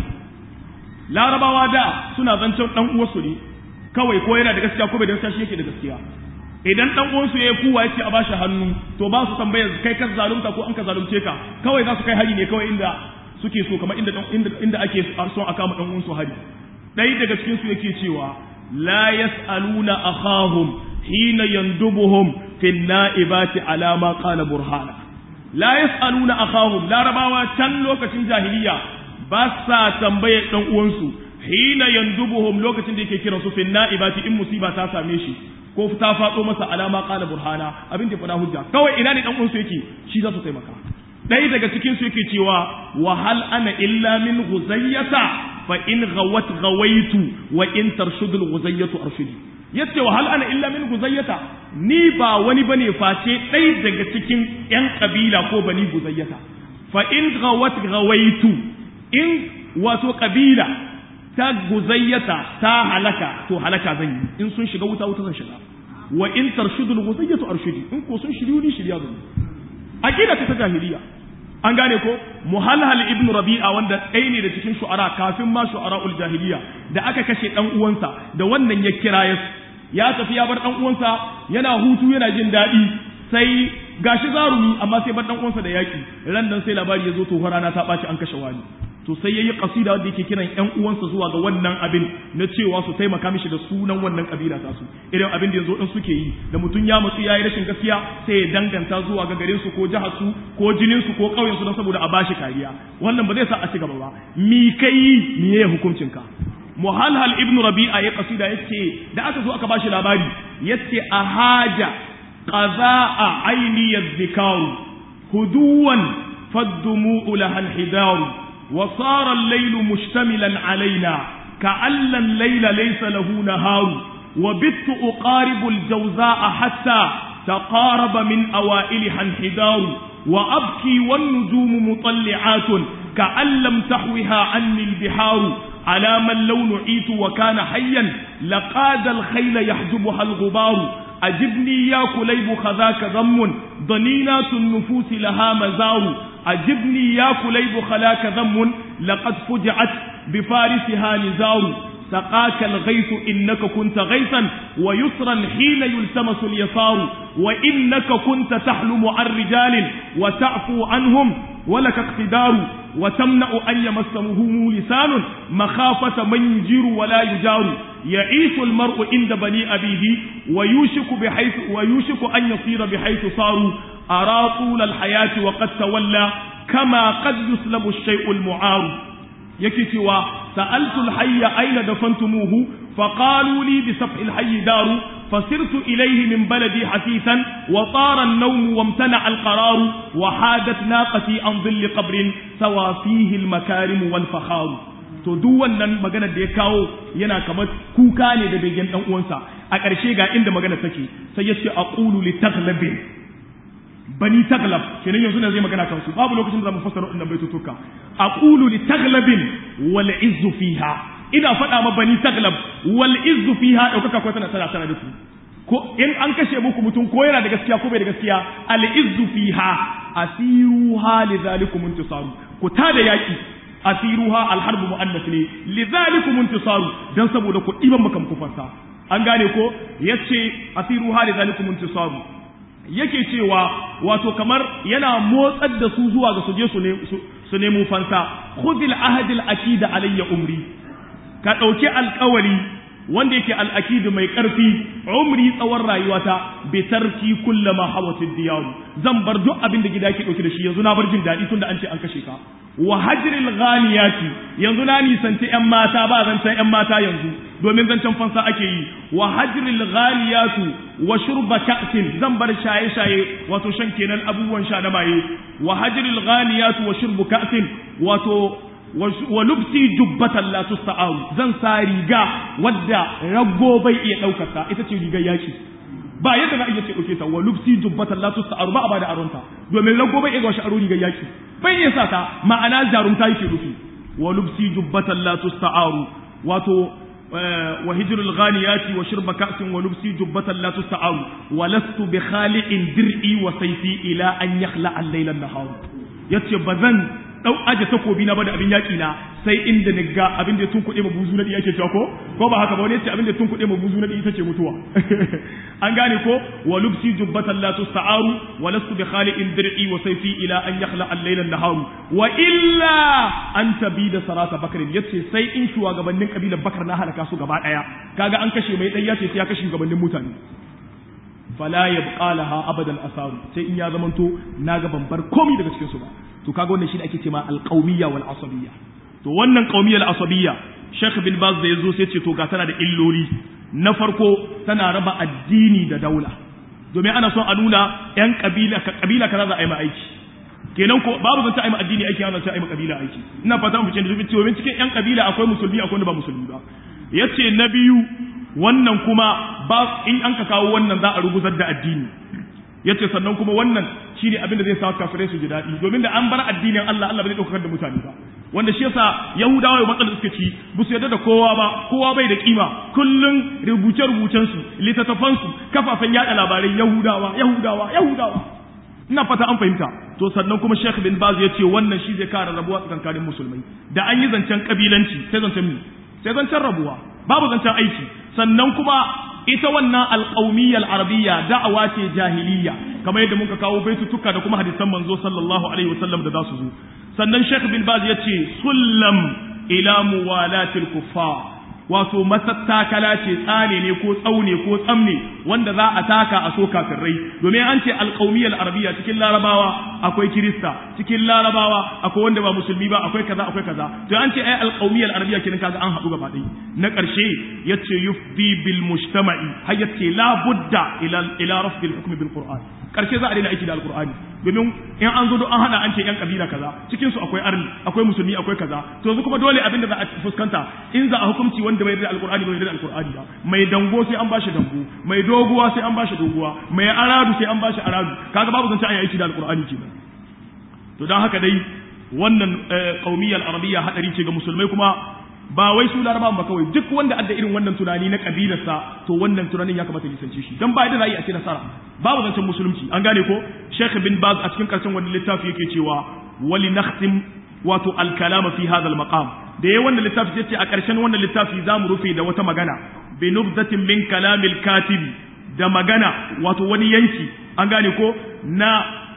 larabawa da suna zancen dan uwarsu ne kawai ko yana da gaskiya ko bai da gaskiya shi yake da gaskiya idan dan uwansu ya kuwa yace a bashi hannu to ba su tambaya kai ka zalunta ko an ka zalunce ka kawai za su kai hari ne kawai inda suke so kamar inda inda, inda ake son a kama dan uwansu hari dai daga cikin su yake cewa la yasaluna akhahum hina yandubuhum fi naibati ala ma qala burhana la yasaluna akhahum larabawa can lokacin jahiliya ba sa tambaye dan uwansu hina yandubuhum lokacin da yake kiran su fi na'ibati in musiba ta same shi ko ta faɗo masa alama qala burhana abin da faɗa hujja kawai ina ne dan uwansu yake shi za su taimaka ɗaya daga cikin su yake cewa wa hal ana illa min ghuzayyata fa in ghawat ghawaitu wa in tarshudul ghuzayyatu arshudi yace wa hal ana illa min guzayyata ni ba wani bane face ɗaya daga cikin ƴan kabila ko bani guzayyata fa in ghawat ghawaitu in wato kabila ta guzayyata ta halaka to halaka zan yi in sun shiga wuta wuta zan shiga wa in tarshudul guzayyatu arshudi in ko sun shiryu ni shirya zan yi aqida ta jahiliya an gane ko muhalhal ibn rabi'a wanda ɗaya ne da cikin shu'ara kafin ma shu'ara'ul jahiliya da aka kashe dan uwansa da wannan ya kira ya ya tafi ya bar dan uwansa yana hutu yana jin daɗi sai gashi zarumi amma sai bar dan uwansa da yaki ran dan sai labari ya zo to rana ta ɓaci an kashe wani to sai yayi kasida wanda yake kiran ƴan uwansa zuwa ga wannan abin na cewa su taimaka mishi da sunan wannan kabila ta su irin abin da yanzu din suke yi da mutum ya matsu yayi rashin gaskiya sai ya danganta zuwa ga garin su ko jihar su ko jinin su ko ƙauyen su don saboda a bashi kariya wannan ba zai sa a ci gaba ba mi kai miye hukuncin ka muhalhal ibnu rabi'a ya kasida yace da aka zo aka bashi labari yace ahaja qaza'a aini yadhkaru huduwan faddumu laha alhidaru وصار الليل مشتملا علينا كأن الليل ليس له نهار وبت أقارب الجوزاء حتى تقارب من أوائلها انحدار وأبكي والنجوم مطلعات كأن لم تحوها عني البحار على من لو نعيت وكان حيا لقاد الخيل يحجبها الغبار أجبني يا كليب خذاك ذم ضنينات النفوس لها مزار أجبني يا كليب خلاك ذم لقد فجعت بفارسها نزار سقاك الغيث إنك كنت غيثا ويسرا حين يلتمس اليسار وإنك كنت تحلم عن رجال وتعفو عنهم ولك اقتدار وتمنع أن يمسهم لسان مخافة من يجير ولا يجار يعيش المرء عند بني أبيه ويوشك بحيث ويوشك أن يصير بحيث صاروا أرى طول الحياة وقد تولى كما قد يسلب الشيء المعار يكتوى سألت الحي أين دفنتموه فقالوا لي بسفح الحي دار فسرت إليه من بلدي حثيثا وطار النوم وامتنع القرار وحادت ناقتي عن ظل قبر سوى فيه المكارم والفخار to duk wannan magana da ya kawo yana kamar kuka ne da begen dan uwansa a ƙarshe ga inda magana take sai ya ce aqulu li taghlabin bani taglab kenan yanzu ne zai magana kansu babu lokacin da zamu fassara wannan baitutuka aqulu li taglabin wal izzu fiha ina faɗa ma bani taglab wal izzu fiha daukaka ko tana tana tana da su ko in an kashe muku mutum ko yana da gaskiya ko bai da gaskiya al izzu fiha asiruha lidhalikum intisaru ku ta da yaki asiruha al harbu muannas ne lidhalikum intisaru dan saboda ku diban makam kufarsa an gane ko yace asiruha lidhalikum intisaru yake cewa wato kamar yana motsar da su zuwa ga suje su nemo fansa khudil ahadil akida alayya umri ka ɗauki alkawari wanda yake al'akidu mai ƙarfi umri tsawon rayuwata bi tarki kullama hawatid diyaru zan bar duk abin da gida yake ɗauke da shi yanzu na bar jin daɗi tunda an ce an kashe ka wa hajril ghaniyati yanzu na nisanci ƴan mata ba zancen ƴan mata yanzu domin zancen fansa ake yi wa hajril ghaliyatu wa shurba ka'sin zan bar shaye shaye wato shan kenan abubuwan sha na maye wa hajril ghaliyatu wa shurbu ka'sin wato wa lubsi jubbatan la tusta'aru zan sa riga wadda rago bai iya daukar ta ita ce rigar yaki ba yadda za a iya ce dauke ta wa lubsi jubbatan la tusta'aru ba a bada aronta domin rago bai iya gashi aro rigar yaki bai iya sa ta ma'ana jarumta yake rufi wa lubsi jubbatan la tusta'aru wato wa hijrul ghaniyati wa shurba ka'sin wa lubsi jubbatan la tusta'aru wa lastu bi khali'in dir'i wa sayfi ila an yakhla al-layla an-nahar yace bazan dau aje takobi na ba da abin yaki na sai inda ni ga abin da tun kuɗe ma buzu na yake cewa ko ko ba haka ba wani yace abin da tun kuɗe ma buzu na ita ce mutuwa an gane ko wa lubsi jubbatan la tusta'aru wa lastu bi khali'in dir'i wa sayfi ila an yakhla al-layla an-nahar wa illa an tabida sarata bakrin yace sai in shugabannin kabilar bakar na halaka su gaba daya kaga an kashe mai dan yace sai ya kashe shugabannin mutane fala yabqa laha abadan asaru sai in ya zamanto naga ban bar komai daga cikin su ba to kaga wannan shine ake cewa alqawmiyya wal asabiyya to wannan qawmiyya al asabiyya Sheikh bin Baz da yazo sai ce to ga tana da illoli na farko tana raba addini da daula domin ana son a nuna yan kabila kabila kaza za a yi ma aiki kenan ko babu zance a yi ma addini aiki ana zance a yi ma kabila aiki ina fata mu fice da domin cikin yan kabila akwai musulmi akwai wanda ba musulmi ba yace na biyu wannan kuma ba in an ka kawo wannan za a ruguzar da addini yace sannan kuma wannan shine abin da zai sa kafirai su ji daɗi domin da an bar addinin Allah Allah bai daukar da mutane ba wanda shi yasa Yahudawa ya matsalar suka ci ba su yarda da kowa ba kowa bai da kima kullun rubuce rubucen su littattafan su kafafen yada labarai Yahudawa Yahudawa Yahudawa ina fata an fahimta to sannan kuma Sheikh bin Baz ya ce wannan shi zai kare rabuwa tsakanin musulmai da an yi zancen kabilanci sai zancen mi sai zancen rabuwa babu zancen aiki sannan kuma ita wannan alƙaumiyyar arabiyya da'awa ce jahiliya kamar yadda muka kawo baitutuka da kuma hadisan manzo sallallahu alaihi wasallam da za su zo sannan Sheikh bin Baz ya ce sullam ila muwalatil kuffar wato matattakala ce tsane ne ko tsaune ko tsamne wanda za a taka a so kafirai domin an ce alƙaumiyar arabiya cikin larabawa akwai kirista cikin larabawa akwai wanda ba musulmi ba akwai kaza akwai kaza to an ce ai alƙaumiyar arabiya kenan kaga an haɗu gaba ɗaya na ƙarshe yace yufdi bil mujtama'i har yace la budda ila ila rafdil hukmi bil qur'an ƙarshe za a daina aiki da alƙur'ani domin in an zo an hana an ce yan kabila kaza cikin su akwai arni akwai musulmi akwai kaza to yanzu kuma dole abin da za a fuskanta in za a hukunci wanda bai da alqur'ani bai da alqur'ani ba mai dango sai an bashi dango mai doguwa sai an bashi doguwa mai aradu sai an bashi aradu kaga babu zance an yi aiki da alqur'ani kenan to dan haka dai wannan qaumiyal arabiyya hadari ce ga musulmai kuma ba wai su larabawan ba kawai duk wanda adda irin wannan tunani na kabilarsa to wannan tunanin ya kamata lisance shi dan ba da za a yi a ce nasara babu zancen musulunci an gane ko Sheikh bin Baz a cikin karshen wannan littafi yake cewa wali nakhtim wato al-kalama fi hadha al-maqam da yayin wannan littafi yace a karshen wannan littafi zamu rufe da wata magana bi nubdatin min kalamil katibi da magana wato wani yanki an gane ko na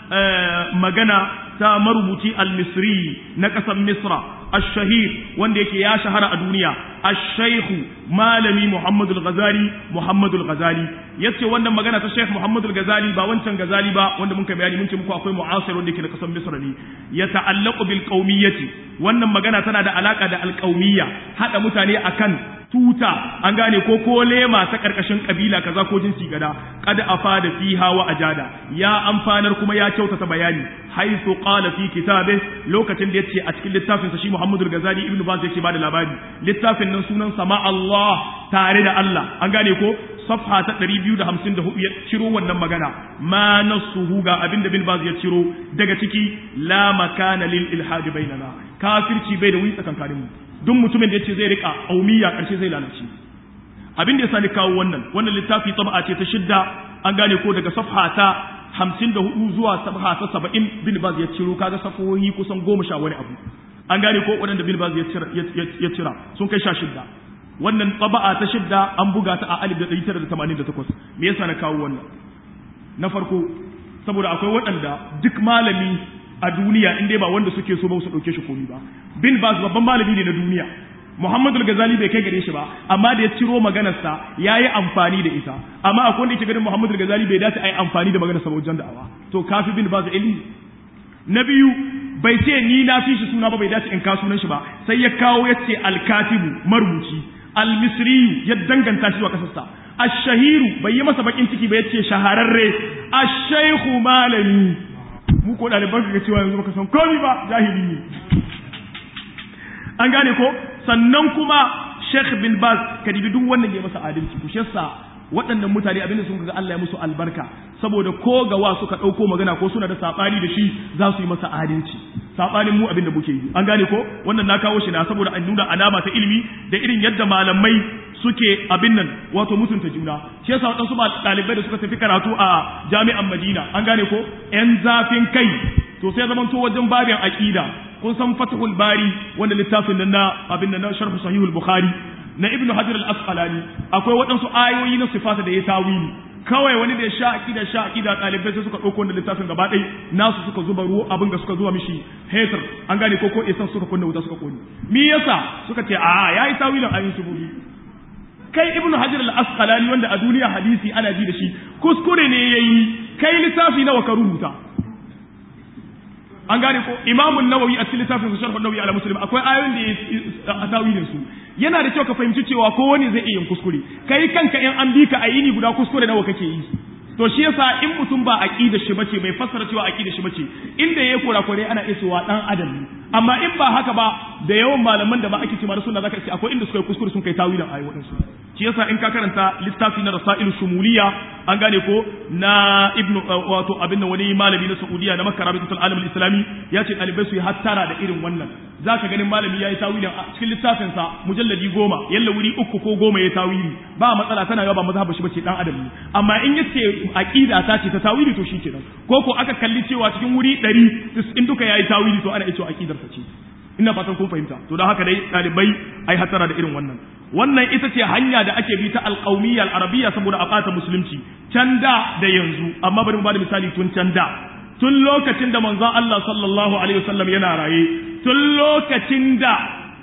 magana ta marubuci al-misri na ƙasar misra الشهير wanda yake ya shahara a duniya الشيخ malami Muhammad al-Ghazali Muhammad al-Ghazali yace wannan magana ta Sheikh Muhammad al-Ghazali ba wancan Ghazali ba wanda mun kai bayani mun ce muku akwai mu'asir wanda yake na kasar Misr ne ya ta'allaqu bil qaumiyyati wannan magana tana da alaka da al-qaumiyya hada mutane akan tuta an gane ko ko lema ta karkashin kabila kaza ko jinsi gada qad afada fiha wa ajada ya amfanar kuma ya kyautata bayani haythu qala fi kitabe lokacin da yace a cikin littafin sa shi Muhammad al-Ghazali Ibn Baz yake bada labari littafin nan sunan sama Allah tare da Allah an gane ko safha ta 254 ya ciro wannan magana ma nasuhu ga abin da bin Baz ya ciro daga ciki la makana lil ilhad bainana kafirci bai da wuri tsakankanin mu duk mutumin da yace zai rika aumiya karshe zai lalace abin da ya sani kawo wannan wannan littafi tab'a ce ta shidda an gane ko daga safha ta hamsin da hudu zuwa safha ta saba'in bin Baz ya ciro kaga safohi kusan goma sha wani abu an gane ko waɗanda bin Baz ya cira sun kai sha shidda wannan taba'a ta shidda an buga ta a alif da ɗari tara da tamanin da takwas me yasa na kawo wannan na farko saboda akwai waɗanda duk malami a duniya in dai ba wanda suke so ba su ɗauke shi komi ba bin baz babban malami ne na duniya muhammadu ghazali bai kai gare shi ba amma da ya ciro maganarsa ya yi amfani da ita amma akwai wanda yake ganin muhammadu ghazali bai dace a yi amfani da maganarsa ba wajen da'awa to kafi bin baz ilimi na biyu bai ce ni na fi shi suna ba bai dace in ka sunan shi ba sai ya kawo ya ce alkatibu marubuci almisriyu ya danganta shi wa kasarsa ashahiru bai yi masa bakin ciki ba ya ce shahararre ashaihu malami mu ko ɗaliban ka cewa yanzu baka san komi ba jahili ne an gane ko sannan kuma Sheikh bin Baz ka dibi duk wannan ya masa adalci ku shessa waɗannan mutane abinda sun ga Allah ya musu albarka saboda ko gawa suka ɗauko magana ko suna da saɓani da shi za su yi masa adalci saɓanin mu abinda muke yi an gane ko wannan na kawo shi na saboda an nuna alama ta ilimi da irin yadda malamai suke abin nan wato mutunta juna shi yasa waɗansu ɗalibai da suka tafi karatu a jami'an Madina an gane ko ƴan zafin kai to sai zaman to wajen babin aqida kun san Fathul Bari wanda littafin nan na abin nan na Sharh Sahihul Bukhari na Ibn Hajar al-Asqalani akwai waɗansu ayoyi na sifata da ya tawili kawai wani da ya sha aqida sha aqida ɗalibai sai suka ɗauko wannan littafin gaba ɗaya nasu suka zuba ruwa abin da suka zuwa mishi hetar an gane ko ko isan suka kunna wuta suka kone me yasa suka ce a yayi tawilin ayoyin subuhi kai ibn hajar al-asqalani wanda a duniya hadisi ana ji da shi kuskure ne yayi kai littafi nawa ka rubuta an gane ko imamu nawawi a cikin littafin su sharh nawawi ala muslim akwai ayoyin da ya tawilin su yana da kyau ka fahimci cewa kowane zai iya yin kuskure kai kanka in an bi ka a yini guda kuskure nawa kake yi to shi yasa in mutum ba aqida shi bace bai fassara cewa aqida shi bace inda yayi kurakure ana iya cewa dan adam ne amma in ba haka ba da yawan malaman da ba ake cewa sunna zaka ce akwai inda suka yi kuskure sun kai tawilin ayi wadansu shi yasa in ka karanta littafi na rasailu shumuliya an gane ko na ibnu wato abin da wani malami na saudiya na makka rabitatul alam islami ya ce dalibai su yi hattara da irin wannan zaka ganin malami yayi tawilin a cikin littafin sa mujalladi goma yalla wuri uku ko goma ya tawili ba matsala tana ba mazhaba shi bace dan adam ne amma in yace aqida ta ce ta tawili to shi kenan ko ko aka kalli cewa cikin wuri 100 in duka yayi tawili to ana iya cewa aqidar ta ce ina fatan kun fahimta to don haka dai ɗalibai ai hatara da irin wannan wannan ita ce hanya da ake bi ta alƙaumiyya al'arabiyya saboda a ɓata musulunci can da da yanzu amma bari mu bada misali tun can da tun lokacin da manzon Allah sallallahu alaihi wasallam yana raye tun lokacin da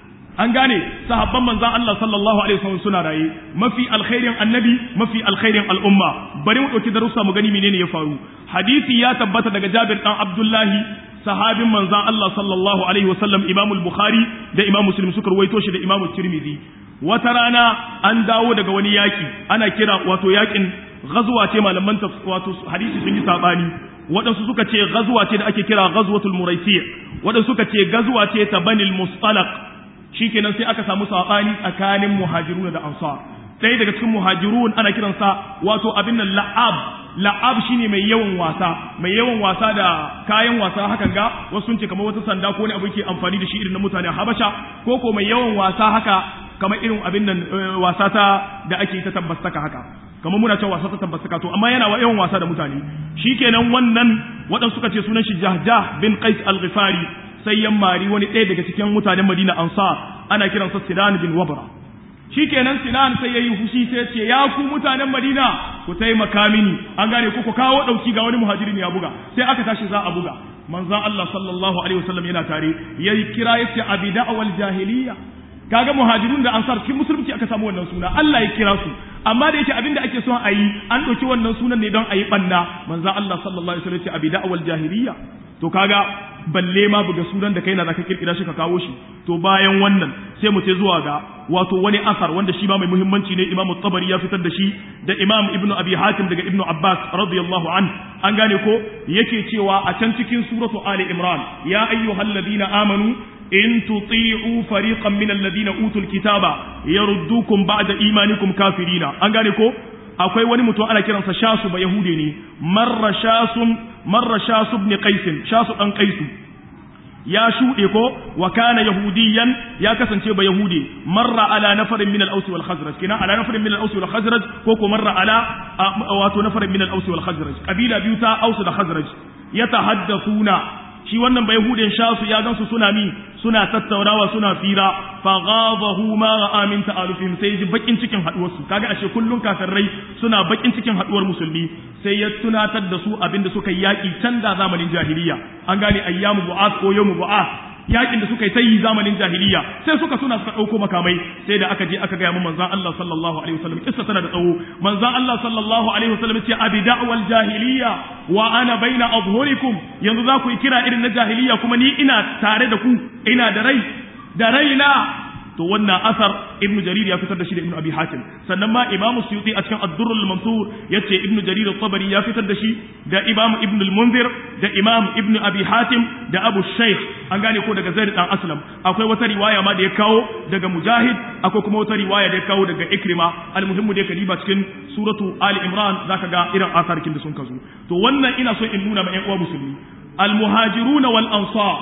an gane sahabban manzon Allah sallallahu alaihi wasallam suna raye mafi alkhairin annabi mafi alkhairin al'umma bari mu dauki darussa mu gani menene ya faru hadisi ya tabbata daga Jabir dan Abdullahi sahabin manzan Allah sallallahu alaihi wasallam Imam al-Bukhari da Imam Muslim suka ruwaito shi da Imam Tirmidhi wata rana an dawo daga wani yaki ana kira wato yakin ghazwa ce malaman wato hadisi sun yi sabani waɗansu suka ce ghazwa ce da ake kira ghazwatul muraisi waɗansu suka ce ghazwa ce ta banil mustalaq shikenan sai aka samu sabani tsakanin muhajiruna da ansar ɗaya daga cikin muhajirun ana kiransa wato abin nan la'ab la'ab shine mai yawan wasa mai yawan wasa da kayan wasa hakan ga wasu sun ce kamar wata sanda ko wani abu ke amfani da shi irin na mutane habasha ko ko mai yawan wasa haka kamar irin abin nan wasa ta da ake ta tabbastaka haka kamar muna cewa wasa ta tabbastaka to amma yana yawan wasa da mutane shikenan wannan waɗansu suka ce sunan shi Jahjah bin Qais al-Ghifari sai yan mari wani ɗaya daga cikin mutanen Madina Ansar ana kiransa Sinan bin Wabra shikenan Sinan sai yayi fushi sai ce ya ku mutanen Madina ku taimaka mini an gane ku ku kawo dauki ga wani muhajirin ya buga sai aka tashi za a buga manzon Allah sallallahu alaihi wasallam yana tare yayi kira yace abida wal jahiliya kaga muhajirun da ansar cikin musulunci aka samu wannan suna Allah ya kira su amma da yake abinda ake son a yi an ɗauki wannan sunan ne don a yi ɓanna manzon Allah sallallahu alaihi wasallam ya ce abida wal jahiliya to kaga balle ma buga sunan da kai na zaka kirkira shi ka kawo shi to bayan wannan sai mu ce zuwa ga wato wani asar wanda shi ma mai muhimmanci ne Imam Tabari ya fitar da shi da Imam Ibn Abi Hatim daga Ibn Abbas radiyallahu an an gane ko yake cewa a can cikin suratu Ali Imran ya ayyuhalladhina amanu in tuti'u fariqan min alladhina utul kitaba yaruddukum ba'da imanikum kafirina an gane ko akwai wani mutum ana kiransa shasu ba yahude ne marra shasun marra shasu ibn qais shasu dan qaisu ya shuɗe ko wa kana yahudiyan ya kasance ba yahudi marra ala nafarin min al-aus wal khazraj kina ala nafarin min al-aus wal khazraj ko ko marra ala wato nafarin min al-aus wal khazraj kabila biyu ta aus da khazraj yatahaddathuna shi wannan bai hudin shasu ya gansu suna mi suna tattaunawa suna fira fa ghadahu ma ra'a min ta'alufihim sai ji bakin cikin haduwar su kaga ashe kullun kafirai suna bakin cikin haduwar musulmi sai ya tunatar da su abinda suka yi yaki can da zamanin jahiliya an gane ayyamu bu'ath ko yawmu bu'ath yakin da suka yi tayi zamanin jahiliya sai suka suna suka dauko makamai sai da aka je aka ga mun manzon Allah sallallahu alaihi wasallam kissa tana da tsawo manzon Allah sallallahu alaihi wasallam ce abi da'wal jahiliya wa ana baina adhhurikum yanzu za ku yi kira irin na jahiliya kuma ni ina tare da ku ina da rai da raina to wannan asar ibnu jarir ya fitar da shi da ibnu abi hatim sannan ma imamu suyuti a cikin ad-durr al-mansur yace ibnu jarir at-tabari ya fitar da shi da imam ibnu al-munzir da imam ibnu abi hatim da abu shaykh an gane ko daga zaid dan aslam akwai wata riwaya ma da ya kawo daga mujahid akwai kuma wata riwaya da ya kawo daga ikrima al-muhimmu da kadiba cikin suratu ali imran zaka ga irin asarkin da sun kazo to wannan ina so in nuna ma ƴan uwa musulmi al-muhajiruna wal ansar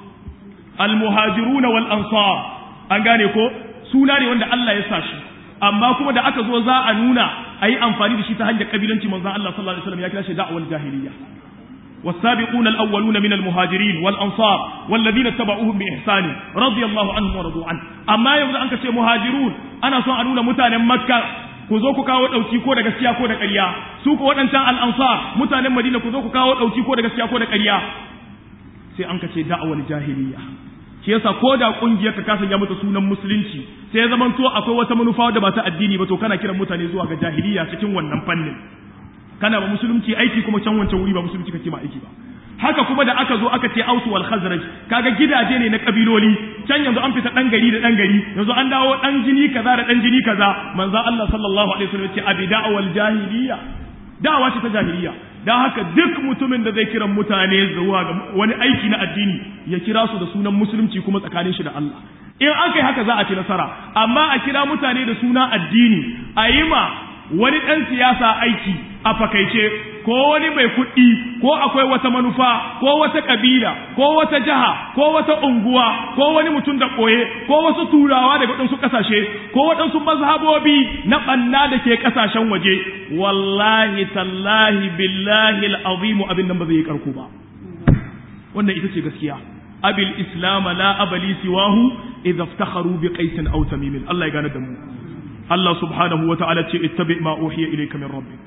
al-muhajiruna wal ansar an gane ko suna ne wanda Allah ya sa shi amma kuma da aka zo za a nuna a yi amfani da shi ta hanyar kabilanci manzon Allah sallallahu alaihi wasallam ya kira shi da'wal jahiliya والسابقون الأولون من المهاجرين والأنصار والذين اتبعوهم بإحسان رضي الله عنهم ورضوا عنه أما يوجد أنك شيء مهاجرون أنا سوى أنونا متانا مكة ku zo ku kawo ɗauki ko da gaskiya ko da ƙarya su ko waɗancan al'ansar mutanen madina ku zo ku kawo ɗauki ko da gaskiya ko da ƙarya sai an ka ce da'awar jahiliya shi yasa ko da kungiyar ka kasan ya mata sunan musulunci sai ya zamanto akwai wata manufa da ba ta addini ba to kana kiran mutane zuwa ga jahiliya cikin wannan fannin kana ba musulunci aiki kuma can wancan wuri ba musulunci kake ma aiki ba haka kuma da aka zo aka ce ausu wal khazraj kaga gidaje ne na kabiloli can yanzu an fita dan gari da dan gari yanzu an dawo dan jini kaza da dan jini kaza manzo Allah sallallahu alaihi wasallam ce abida wal jahiliya da'awa ce ta jahiliya dan haka duk mutumin da zai kiran mutane zuwa ga wani aiki na addini ya kira su da sunan musulunci kuma tsakanin shi da Allah in an kai haka za a ci nasara amma a kira mutane da suna addini a yi ma wani ɗan siyasa aiki a fakaice ko wani mai kuɗi ko akwai wata manufa ko wata ƙabila ko wata jiha ko wata unguwa ko wani mutum da ɓoye ko wasu turawa daga waɗansu ƙasashe ko waɗansu mazhabobi na ɓanna da ke ƙasashen waje wallahi tallahi billahi al'azimu abin nan ba zai yi ƙarko ba wannan ita ce gaskiya abil islam la abali siwahu idza iftakharu bi qaisin aw tamim Allah ya gane da mu Allah subhanahu wa ta'ala ce ittabi ma uhiya ilayka min rabbik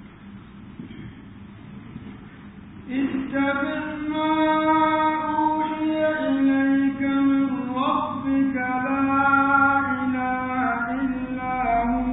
اتبع ما أوحي إليك من ربك لا إله إلا هو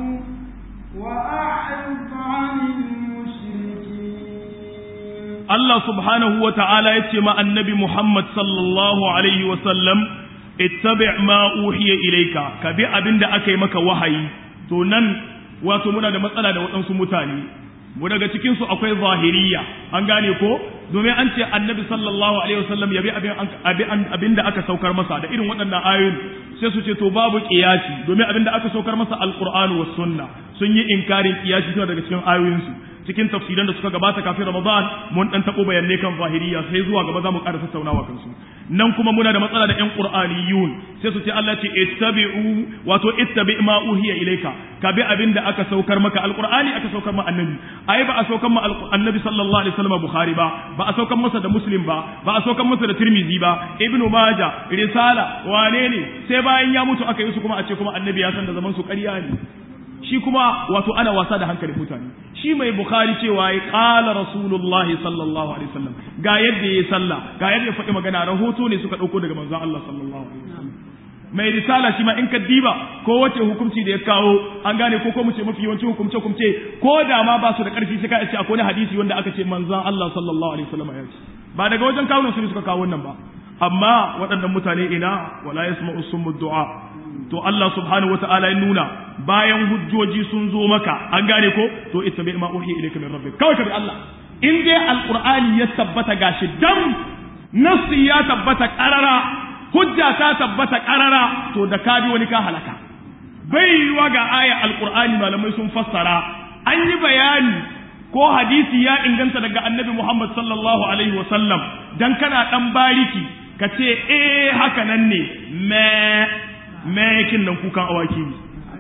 وأعرض عن المشركين Allah subhanahu wa ta'ala ya ce ma annabi Muhammad sallallahu alaihi wa sallam ittabi ma uhiya ilayka ka bi abin da aka yi maka wahayi to nan wato muna da matsala da waɗansu mutane mu daga cikin su akwai zahiriya an gane ko domin an ce annabi sallallahu alaihi wasallam ya bi abin abin da aka saukar masa da irin waɗannan ayoyin sai su ce to babu qiyasi domin abin da aka saukar masa alqur'anu was sunna sun yi inkarin qiyasi tana daga cikin ayoyin su cikin tafsiran da suka gabata kafin Ramadan mun dan tabo bayanai kan zahiriya sai zuwa gaba za mu ƙara tattaunawa kansu nan kuma muna da matsala da ƴan Qur'aniyun sai su ce Allah ce ittabi'u wato ittabi ma uhiya ilayka ka bi abin da aka saukar maka alqur'ani aka saukar ma annabi ai ba a saukar ma annabi sallallahu alaihi wasallam Bukhari ba ba a saukar masa da Muslim ba ba a saukar masa da Tirmidhi ba Ibn Majah risala wane ne sai bayan ya mutu aka yi su kuma a ce kuma annabi ya san da zaman su ƙarya ne shi kuma wato ana wasa da hankalin mutane shi mai bukhari cewa ya kala rasulullahi sallallahu alaihi wasallam ga yadda ya sallah ga yadda ya faɗi magana rahoto ne suka ɗauko daga manzon Allah sallallahu alaihi wasallam mai risala shi ma in ka diba ko wace hukunci da ya kawo an gane ko ko mu ce mafi yawanci hukumce hukumce ko da ma ba su da ƙarfi sai ka ce akwai hadisi wanda aka ce manzon Allah sallallahu alaihi wasallam ya ce ba daga wajen kawo su suka kawo wannan ba amma waɗannan mutane ina wala yasma'u summu du'a to Allah subhanahu wata'ala ya nuna bayan hujjoji sun zo maka an gane ko to ittabi ma uhiya ilayka min rabbik kawai ka bi Allah in dai alqur'ani ya tabbata gashi dam nasi ya tabbata qarara hujja ta tabbata qarara to da ka bi wani ka halaka bai yiwa ga aya alqur'ani malamai sun fassara an yi bayani ko hadisi ya inganta daga annabi Muhammad sallallahu alaihi wasallam dan kana dan bariki ka ce eh haka nan ne me mekin nan kukan awaki ne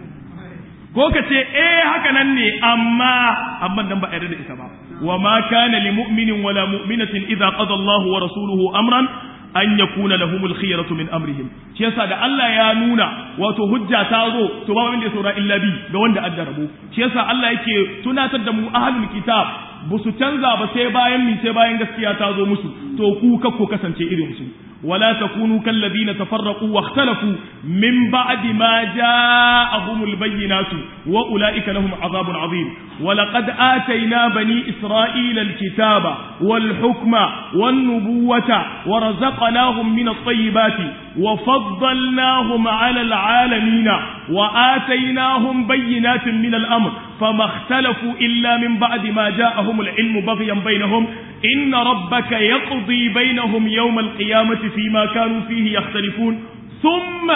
ko ka ce eh haka nan ne amma amma nan ba yarda da ita ba wa ma kana li mu'minin wala mu'minatin idza qada Allah wa rasuluhu amran an yakuna lahumul khiyaratu min amrihim shi yasa da Allah ya nuna wato hujja ta zo to ba wanda ya saura illa bi ga wanda adda rabo shi yasa Allah yake tunatar da mu ahlul kitab ba su canza ba sai bayan mi sai bayan gaskiya ta zo musu to ku kakko kasance irin su ولا تكونوا كالذين تفرقوا واختلفوا من بعد ما جاءهم البينات وأولئك لهم عذاب عظيم ولقد آتينا بني إسرائيل الكتاب والحكم والنبوة ورزقناهم من الطيبات وفضلناهم على العالمين وآتيناهم بينات من الأمر فما اختلفوا إلا من بعد ما جاءهم العلم بغيا بينهم إن ربك يقضي بينهم يوم القيامة فيما كانوا فيه يختلفون ثم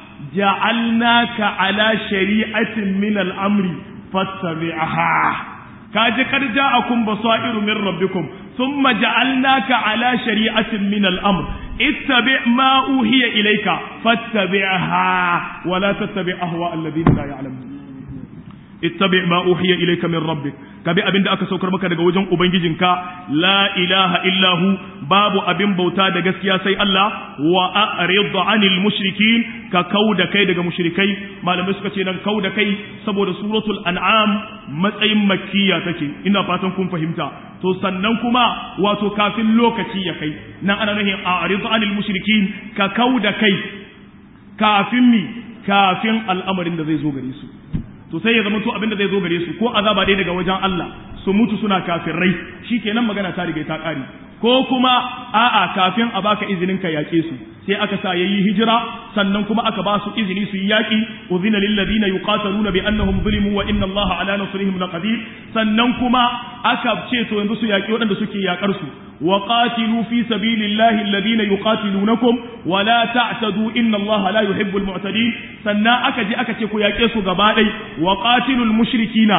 جعلناك على شريعة من الأمر فاتبعها كاج قد جاءكم بصائر من ربكم ثم جعلناك على شريعة من الأمر اتبع ما أوهي إليك فاتبعها ولا تتبع أهواء الذين لا يعلمون ittabi ma uhiya ilayka min rabbik ka bi abin da aka saukar maka daga wajen ubangijinka la ilaha illahu babu abin bauta da gaskiya sai Allah wa a'rid anil mushrikin ka kauda kai daga mushrikai malamai suka ce nan kauda kai saboda suratul an'am matsayin makkiya take ina fatan kun fahimta to sannan kuma wato kafin lokaci ya kai nan ana nufin a'rid anil mushrikin ka kauda kai kafin mi kafin al'amarin da zai zo gare su to sai ya zama to abin da zai zo gare su ko azaba dai daga wajen Allah su mutu suna kafirai shikenan magana ta riga ta kare ko kuma a'a kafin a baka izinin ka yaƙe su sai aka sa yayi hijira sannan kuma aka ba su izini su yi yaƙi uzina lil ladina yuqataluna bi annahum zulimu wa inna allaha ala nasrihim laqadir sannan kuma aka ce to yanzu su yaƙi waɗanda suke yaƙar su wa qatilu fi sabilillahi alladhina yuqatilunakum wa la ta'tadu inna allaha la yuhibbul mu'tadin sannan aka je aka ce ku yaƙe su gaba ɗai wa qatilul mushrikina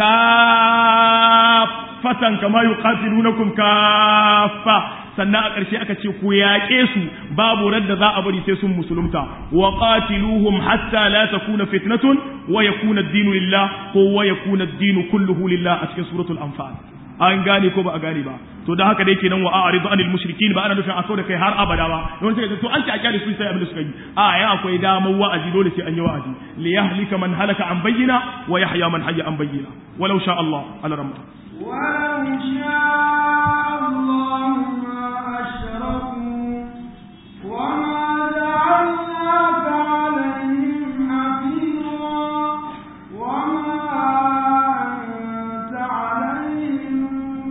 kaffatan kama yuqatilunakum kaffa sannan a ƙarshe aka ce ku yaƙe su babu radda za a bari sai sun musulunta wa qatiluhum hatta la takuna fitnatun wa yakuna ad-dinu lillah ko wa yakuna ad-dinu kulluhu lillah a cikin suratul anfal an gane ko ba a gane ba to da haka dai kenan wa a'ridu anil mushrikin ba ana nufin a da kai har abada ba don sai to an ci a kyale su sai abin da suka yi a ya akwai damar wa'azi dole sai an yi wa'azi li yahlika man halaka an bayyina wa yahya man hayya an bayyina walau sha Allah ala ramma ولو شاء الله ما أشركوا وما جعلناك عليهم حفيظا وما أنت عليهم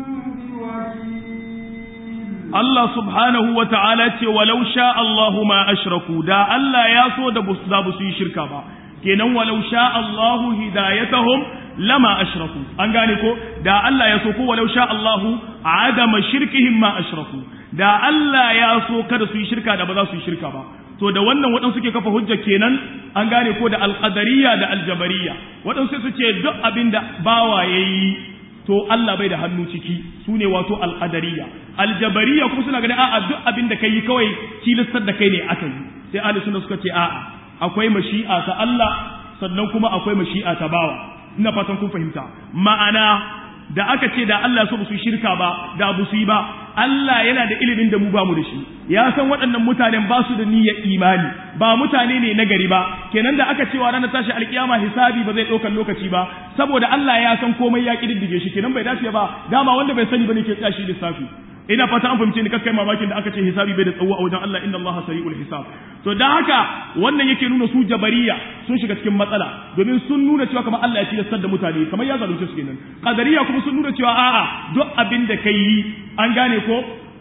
بوكيل Allah subhanahu wa ta'ala ce walau sha Allahu ma ashraku da Allah ya so da bus da su yi shirka ba kenan walau sha Allahu hidayatahum lama ashraku an gane ko da Allah ya so ko walau sha Allahu adama shirkihim ma ashraku da Allah ya so kada su yi shirka da ba za su yi shirka ba to da wannan waɗansu suke kafa hujja kenan an gane ko da alqadariya da aljabariya waɗansu su ce duk abin da bawa yayi to Allah bai da hannu ciki su ne wato alqadariya aljabariya kuma suna ganin a'a duk abin da kai kawai tilastar da kai ne aka yi sai ahli sunna suka ce a'a akwai mashi'a ta Allah sannan kuma akwai mashi'a ta bawa ina fatan kun fahimta ma'ana da aka ce da Allah so su shirka ba da bu su yi ba Allah yana da ilimin da mu ba mu da shi ya san waɗannan mutanen ba su da niyyar imani ba mutane ne na gari ba kenan da aka cewa ranar tashi alkiyama hisabi ba zai ɗaukar lokaci ba saboda Allah ya san komai ya kididdige shi kenan bai dace ba dama wanda bai sani bane ke tsashi lissafi ina fata an fahimce ni kakkai mamakin da aka ce hisabi bai da tsawo a wajen Allah inna Allah sari'ul hisab to dan haka wannan yake nuna su jabariya sun shiga cikin matsala domin sun nuna cewa kamar Allah ya tilastar da mutane kamar ya zalunce su kenan qadariya kuma sun nuna cewa a'a duk abin da kai yi an gane ko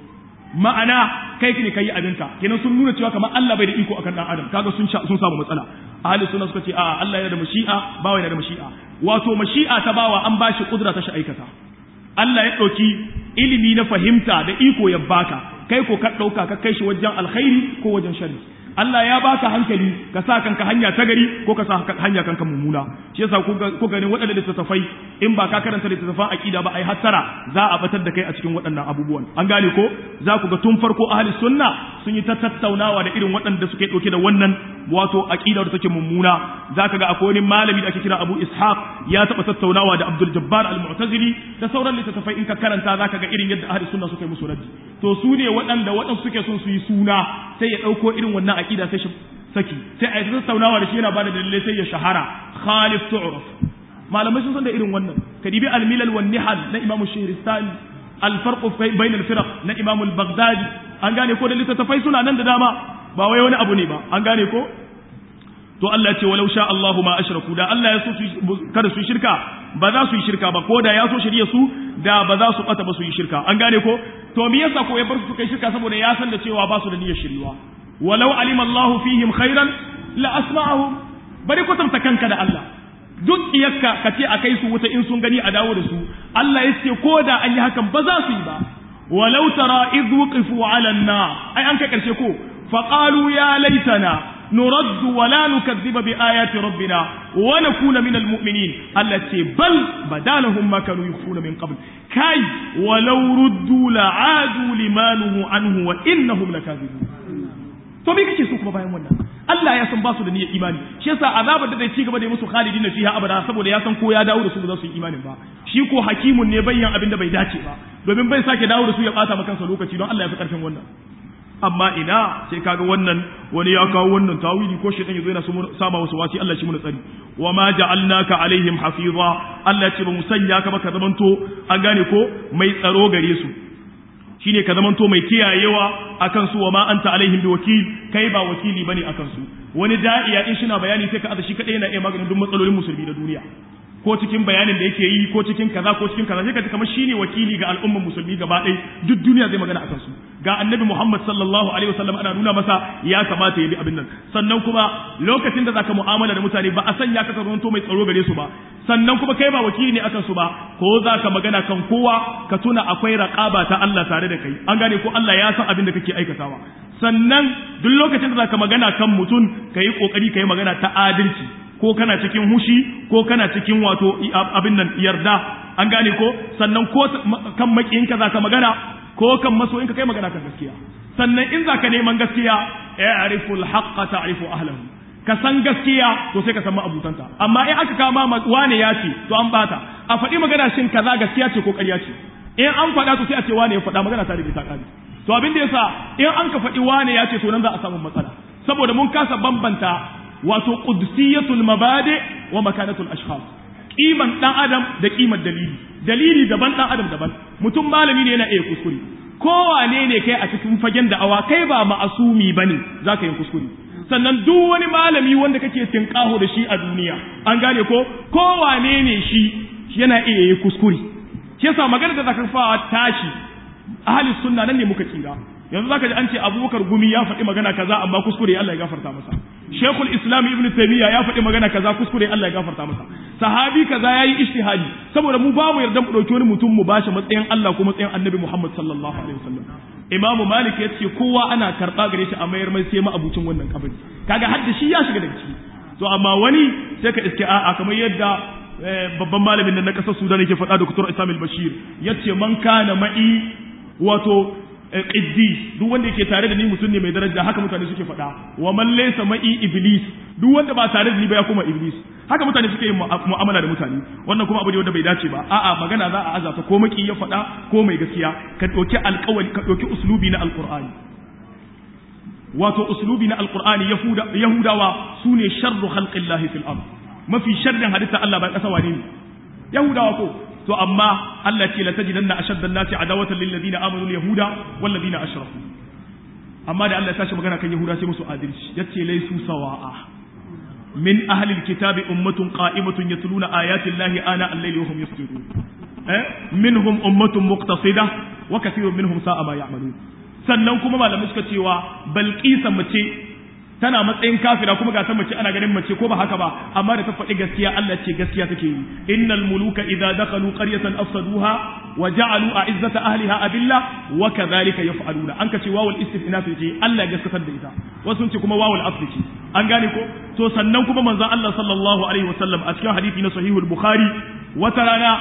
ma'ana kai ne kai abinka kenan sun nuna cewa kamar Allah bai da iko akan dan adam kaga sun sun samu matsala ahli sunna suka ce a'a Allah yana da mashi'a bawa yana da mashi'a wato mashi'a ta bawa an bashi kudura ta shi aikata Allah ya ɗauki ilimi na fahimta da iko ya baka kai ko ka ɗauka ka kai shi wajen alkhairi ko wajen shari Allah ya baka hankali ka sa kanka hanya ta gari ko ka sa hanya kanka mummuna shi yasa ku gani waɗanda littattafai in ba ka karanta littattafan aqida ba ai hattara za a batar da kai a cikin waɗannan abubuwan an gane ko za ku ga tun farko ahli sunna sun yi ta tattaunawa da irin waɗanda suke ɗauke da wannan wato aqida da take mummuna za ka ga akwai wani malami da ake kira Abu Ishaq ya taɓa tattaunawa da Abdul Jabbar al-Mu'tazili da sauran littattafai in ka karanta za ka ga irin yadda ahli sunna suka yi musu raddi to su ne waɗanda waɗansu suke son su yi suna sai ya ɗauko irin wannan aqida sai shi saki sai a yi tattaunawa da shi yana bada dalilai sai ya shahara khalif tu'raf malamai sun san da irin wannan kadibi al-milal wan nihal na Imam Shahristani al-farq bayna al-firaq na Imam al-Baghdadi an gane ko da littattafai suna nan da dama ba wai wani abu ne ba an gane ko to Allah ce walau sha Allahu ma ashraku da Allah ya so kada su yi shirka ba za su yi shirka ba ko da ya so shirye su da ba za su bata ba su yi shirka an gane ko to me yasa ko ya bar su kai shirka saboda ya san da cewa ba su da niyyar shiriwa walau alima Allahu fihim khairan la asma'ahum bari kwatanta kanka da Allah duk iyakka ka ce a kai su wuta in sun gani a dawo da su Allah ya ce ko da an yi hakan ba za su yi ba walau tara idh wuqifu 'ala an-nar ai an kai karshe ko faqalu ya laitana نرد ولا نكذب بآيات ربنا ونكون من المؤمنين التي بل بدا لهم ما كانوا يخفون من قبل كي ولو ردوا لعادوا لما نهوا عنه وإنهم لكاذبون to me kake so kuma bayan wannan Allah ya san ba su da niyyar imani shi yasa azabar da zai ci gaba da musu khalidina fiha abada saboda ya san ko ya dawo da su ba za su yi imanin ba shi ko hakimun ne bayyan abin da bai dace ba domin bai sake dawo da su ya bata maka kansa lokaci don Allah ya fi karfin wannan amma ina sai kaga wannan wani ya kawo wannan tawili ko shi dan yazo yana sama wasu wasi Allah shi mun tsari wa ma ja'alnaka alaihim hafiza Allah ce ba mu sanya ka ba ka zamanto an gane ko mai tsaro gare su shine ka zamanto mai kiyayewa akan su wa ma anta alaihim bi wakil kai ba wakili bane akan su wani da'iya in shina bayani sai ka aza shi kadai yana iya maganin duk matsalolin musulmi da duniya ko cikin bayanin da yake yi ko cikin kaza ko cikin kaza sai ka ji kamar shine wakili ga al'ummar musulmi gaba ɗaya duk duniya zai magana akan su ga annabi Muhammad sallallahu alaihi wasallam ana nuna masa ya kamata ya bi abin nan sannan kuma lokacin da zaka mu'amala da mutane ba a sanya ka karanto mai tsaro gare su ba sannan kuma kai ba wakili ne akan su ba ko zaka magana kan kowa ka tuna akwai raqaba ta Allah tare da kai an gane ko Allah ya san abin da kake aikatawa sannan duk lokacin da zaka magana kan mutum kai kokari kai magana ta adalci ko kana cikin hushi ko kana cikin wato abin nan yarda an gane ko sannan ko kan makiyinka zaka magana ko kan masoyinka kai magana kan gaskiya sannan in zaka neman gaskiya ya'rifu al-haqqa ta'rifu ahlahu ka san gaskiya to sai ka san ma'abutanta amma in aka kama wane ya ce to an bata a faɗi magana shin kaza gaskiya ce ko ƙarya ce in an faɗa to sai a ce wane ya faɗa magana ta da ta ƙari to abin da yasa in an ka faɗi wane ya ce to nan za a samu matsala saboda mun kasa bambanta wato qudsiyatul mabadi wa makanatul ashkhas kiman dan adam da kimar dalili dalili daban dan adam daban mutum malami ne yana iya kuskure kowane ne kai a cikin fagen da awa kai ba ma'asumi bane zaka yi kuskure sannan duk wani malami wanda kake tinkaho da shi a duniya an gane ko kowane ne shi yana iya yi kuskure shi yasa magana da zaka fawa tashi ahli sunna nan ne muka tsira yanzu zaka ji an ce abubakar gumi ya faɗi magana kaza amma kuskure Allah ya gafarta masa shekul islam ibn taymiya ya faɗi magana kaza kuskure Allah ya gafarta masa sahabi kaza yayi ijtihadi saboda mu ba mu yarda mu dauki wani mutum mu bashi matsayin Allah ko matsayin annabi Muhammad sallallahu alaihi wasallam imam malik ya ce kowa ana karɓa gare shi a mayar mai sai abucin wannan kabari kaga har da shi ya shiga daga ciki to amma wani sai ka iske a'a kamar yadda babban malamin nan na kasar Sudan yake faɗa Dr. Isam al-Bashir yace man kana ma'i wato qiddi duk wanda yake tare da ni mutum ne mai daraja haka mutane suke faɗa wa man laysa ma'i iblis duk wanda ba tare da ni ba ya kuma iblis haka mutane suke yin mu'amala da mutane wannan kuma abu ne wanda bai dace ba a'a magana za a azata ko maki ya faɗa ko mai gaskiya ka ɗauki alƙawari ka ɗauki uslubi na alƙur'ani wato uslubi na alƙur'ani yahudawa su ne sharru khalqillahi fil ard mafi sharrin halitta Allah ba ƙasa wane ne yahudawa ko to amma Allah ce la tajidanna ashadda an-nasi adawatan lil ladina amanu al-yahuda wal ladina ashraku amma da Allah ya tashi magana kan yahuda sai musu adalci yace laysu sawa'a min ahli al-kitabi ummatun qa'imatun yatluna ayati llahi ana al-layli wa hum yasjudun eh minhum ummatun muqtasida wa kathirun minhum sa'a ma ya'malun sannan kuma malamai suka cewa balqisa mace tana matsayin kafira kuma ga ta mace ana ganin mace ko ba haka ba amma da ta faɗi gaskiya Allah ce gaskiya take yi innal muluka idza dakhalu qaryatan afsaduha wa ja'alu a'izzata ahliha adilla wa kadhalika yaf'aluna an kace wawul istifnaf ce Allah gaskatar da ita wasu ce kuma wawul asli ce an gane ko to sannan kuma manzon Allah sallallahu alaihi wasallam a cikin hadisi na sahihul bukhari wata rana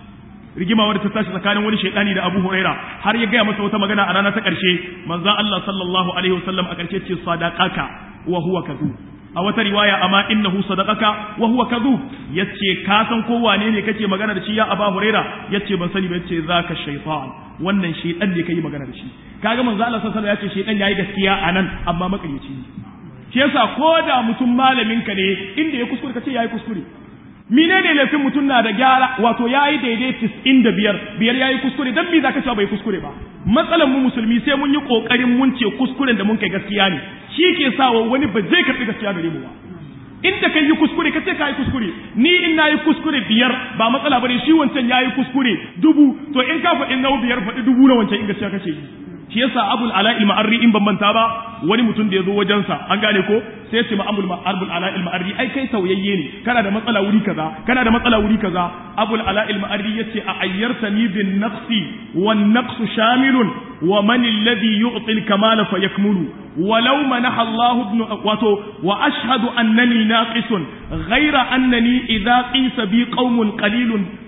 rigima wadda ta tashi tsakanin wani shaidani da Abu Huraira har ya gaya masa wata magana a rana ta ƙarshe manzon Allah sallallahu alaihi wasallam a ƙarshe ce sadaqaka wa huwa kadhub a wata riwaya amma innahu sadaqaka wa huwa kadhub yace ka san ko wane ne kake magana da shi ya Abu Huraira yace ban sani ba yace zaka shaytan wannan shaytan ne kai magana da shi kaga manzo Allah sallallahu alaihi wasallam yace shaytan yayi gaskiya anan amma makarici shi yasa ko da mutum malamin ka ne inda ya kuskure kace yayi kuskure menene laifin mutum na da gyara wato yayi daidai tis'in da biyar biyar yayi kuskure dan me zaka cewa bai kuskure ba matsalan mu musulmi sai mun yi kokarin mun ce kuskuren da mun kai gaskiya ne shi ke sawa wani ba zai karbi gaskiya gare mu ba inda kai yi kuskure ka ce ka yi kuskure ni in na yi kuskure biyar ba matsala bane shi wancan ya yi kuskure dubu to in ka faɗi nau biyar faɗi dubu na wancan in gaskiya kace yi shi yasa abul ala il ma'arri in ban manta ba wani mutum da ya zo wajensa an gane ko sai ya ce ma abul abul ala il ma'arri ai kai sauyayye ne kana da matsala wuri kaza kana da matsala wuri kaza abul ala il ma'arri yace a ayyartani bin naqsi wan naqsu shamilun wa man alladhi yu'ti al kamala fayakmulu ولو منح الله ابن واتو واشهد انني ناقص غير انني اذا قيس بي قوم قليل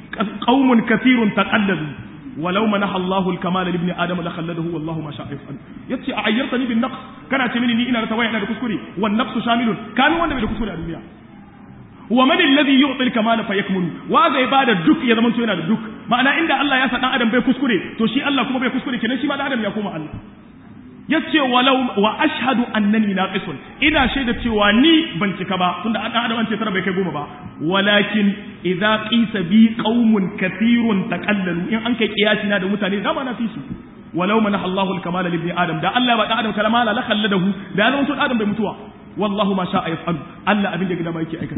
قوم كثير تقلدوا ولو منح الله الكمال لابن ادم لخلده والله ما شاء يفعل yace a ayyartani bin naqs kana ce mini ni ina da tawaya ina da kuskure wan naqsu shamilun kanu wanda bai da kuskure a duniya wa man alladhi yu'ti al-kamala fayakmulu wa zai bada duk ya zama yana da duk ma'ana inda Allah ya sa dan adam bai kuskure to shi Allah kuma bai kuskure kenan shi ma dan adam ya koma Allah yace walau wa ashhadu annani naqisun ina shaida cewa ni ban cika ba tunda an adam an ce tara bai kai goma ba walakin idza qisa bi qaumun kathirun taqallalu in an kai kiyasi na da mutane da ma na fi su walau manaha Allahu al-kamala li adam da Allah ba da adam kalama la khalladahu da ya zama adam bai mutuwa wallahu ma sha'a yaf'alu Allah abin da gida ma yake aikatawa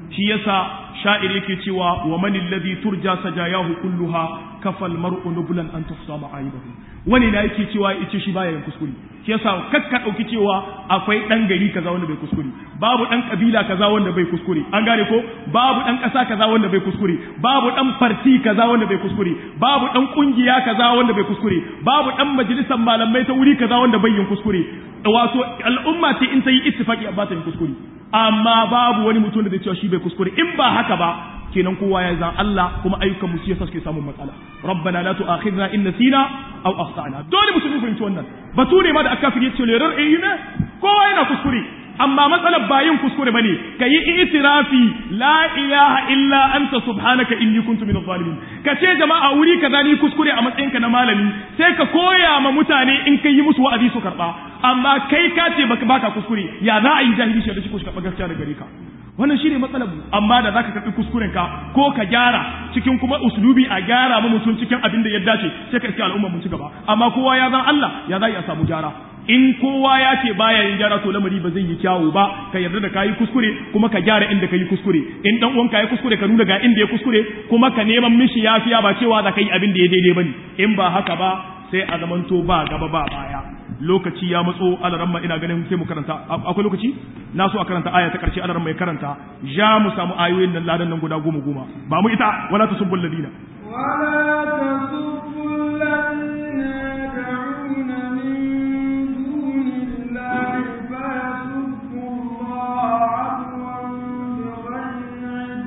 shi yasa sha'ir yake cewa wa man alladhi turja sajayahu kulluha kafal mar'u nublan an tufsa ma'aibahu wani na yake cewa yace shi baya yin kuskure shi yasa kakka dauki cewa akwai dan gari kaza wanda bai kuskure babu dan kabila kaza wanda bai kuskure an gane ko babu dan kasa kaza wanda bai kuskure babu dan farti kaza wanda bai kuskure babu dan kungiya kaza wanda bai kuskure babu dan majalisar malamai ta wuri kaza wanda bai yin kuskure wato al'umma ce in ta yi ittifaki ba ta yin kuskure amma babu wani mutum da zai cewa shi bai kuskure in ba haka ba kenan kowa ya zan Allah kuma ayyukan mu yasa suke samun matsala rabbana la tu'akhidna in nasina aw akhtana dole musulmi fahimci wannan bature ma da aka fi yace lerar eh ne kowa yana kuskure amma matsalar ba yin kuskure bane kayi itirafi la ilaha illa anta subhanaka inni kuntu minadh zalimin ka ce jama'a wuri kaza ni kuskure a matsayinka na malami sai ka koya ma mutane in kai yi musu wa'azi su karba amma kai ka ce baka baka kuskure ya za a yi jahili shi da shi ko shi karba gaskiya da gare ka wannan shine matsalar mu amma da zaka karbi kuskuren ka ko ka gyara cikin kuma uslubi a gyara mu mutum cikin abin da ya dace sai ka iske al'umma mun ci gaba amma kowa ya zan Allah ya za a samu gyara in kowa ya ce baya yin gyara to lamari ba zai yi kyawu ba ka yarda da kayi kuskure kuma ka gyara inda kayi kuskure in dan uwanka ya kuskure ka nuna ga inda ya kuskure kuma ka neman mishi yafiya ba cewa za ka yi abin da ya daidai bane in ba haka ba sai a zamanto ba gaba ba baya lokaci ya matso alaramma ina ganin sai mu karanta akwai lokaci na so a karanta aya ta karshe alaramma ya karanta ja mu samu ayoyin nan ladan nan guda goma goma ba mu ita wala tasubbul ladina ولا تسبوا الذين يدعون من دون الله فيسبوا الله عدوا بغير علم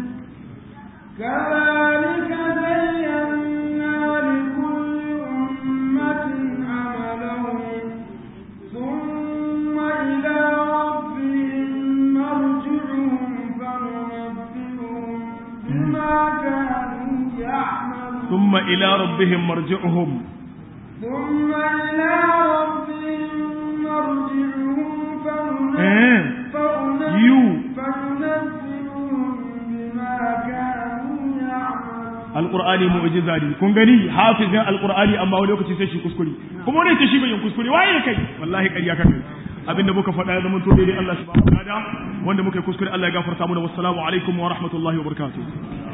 كذلك زينا لكل أمة عملهم ثم إلى ربهم مرجعهم فننبئهم بما كانوا يعملون ثم ila rabbihim marji'uhum ثم إلى ربهم مرجعهم Eh. فننبئهم you فننبئهم بما كانوا يعملون alqur'ani mu'jiza ne kun gani hafizin alqur'ani amma wani lokaci sai shi kuskure kuma wani ce shi bai yin kuskure waye kai wallahi ƙarya ka kai abinda muka faɗa ya zama to daidai Allah subhanahu wa ta'ala wanda muka yi kuskure Allah ya gafarta mana wassalamu alaikum wa rahmatullahi wa barakatuh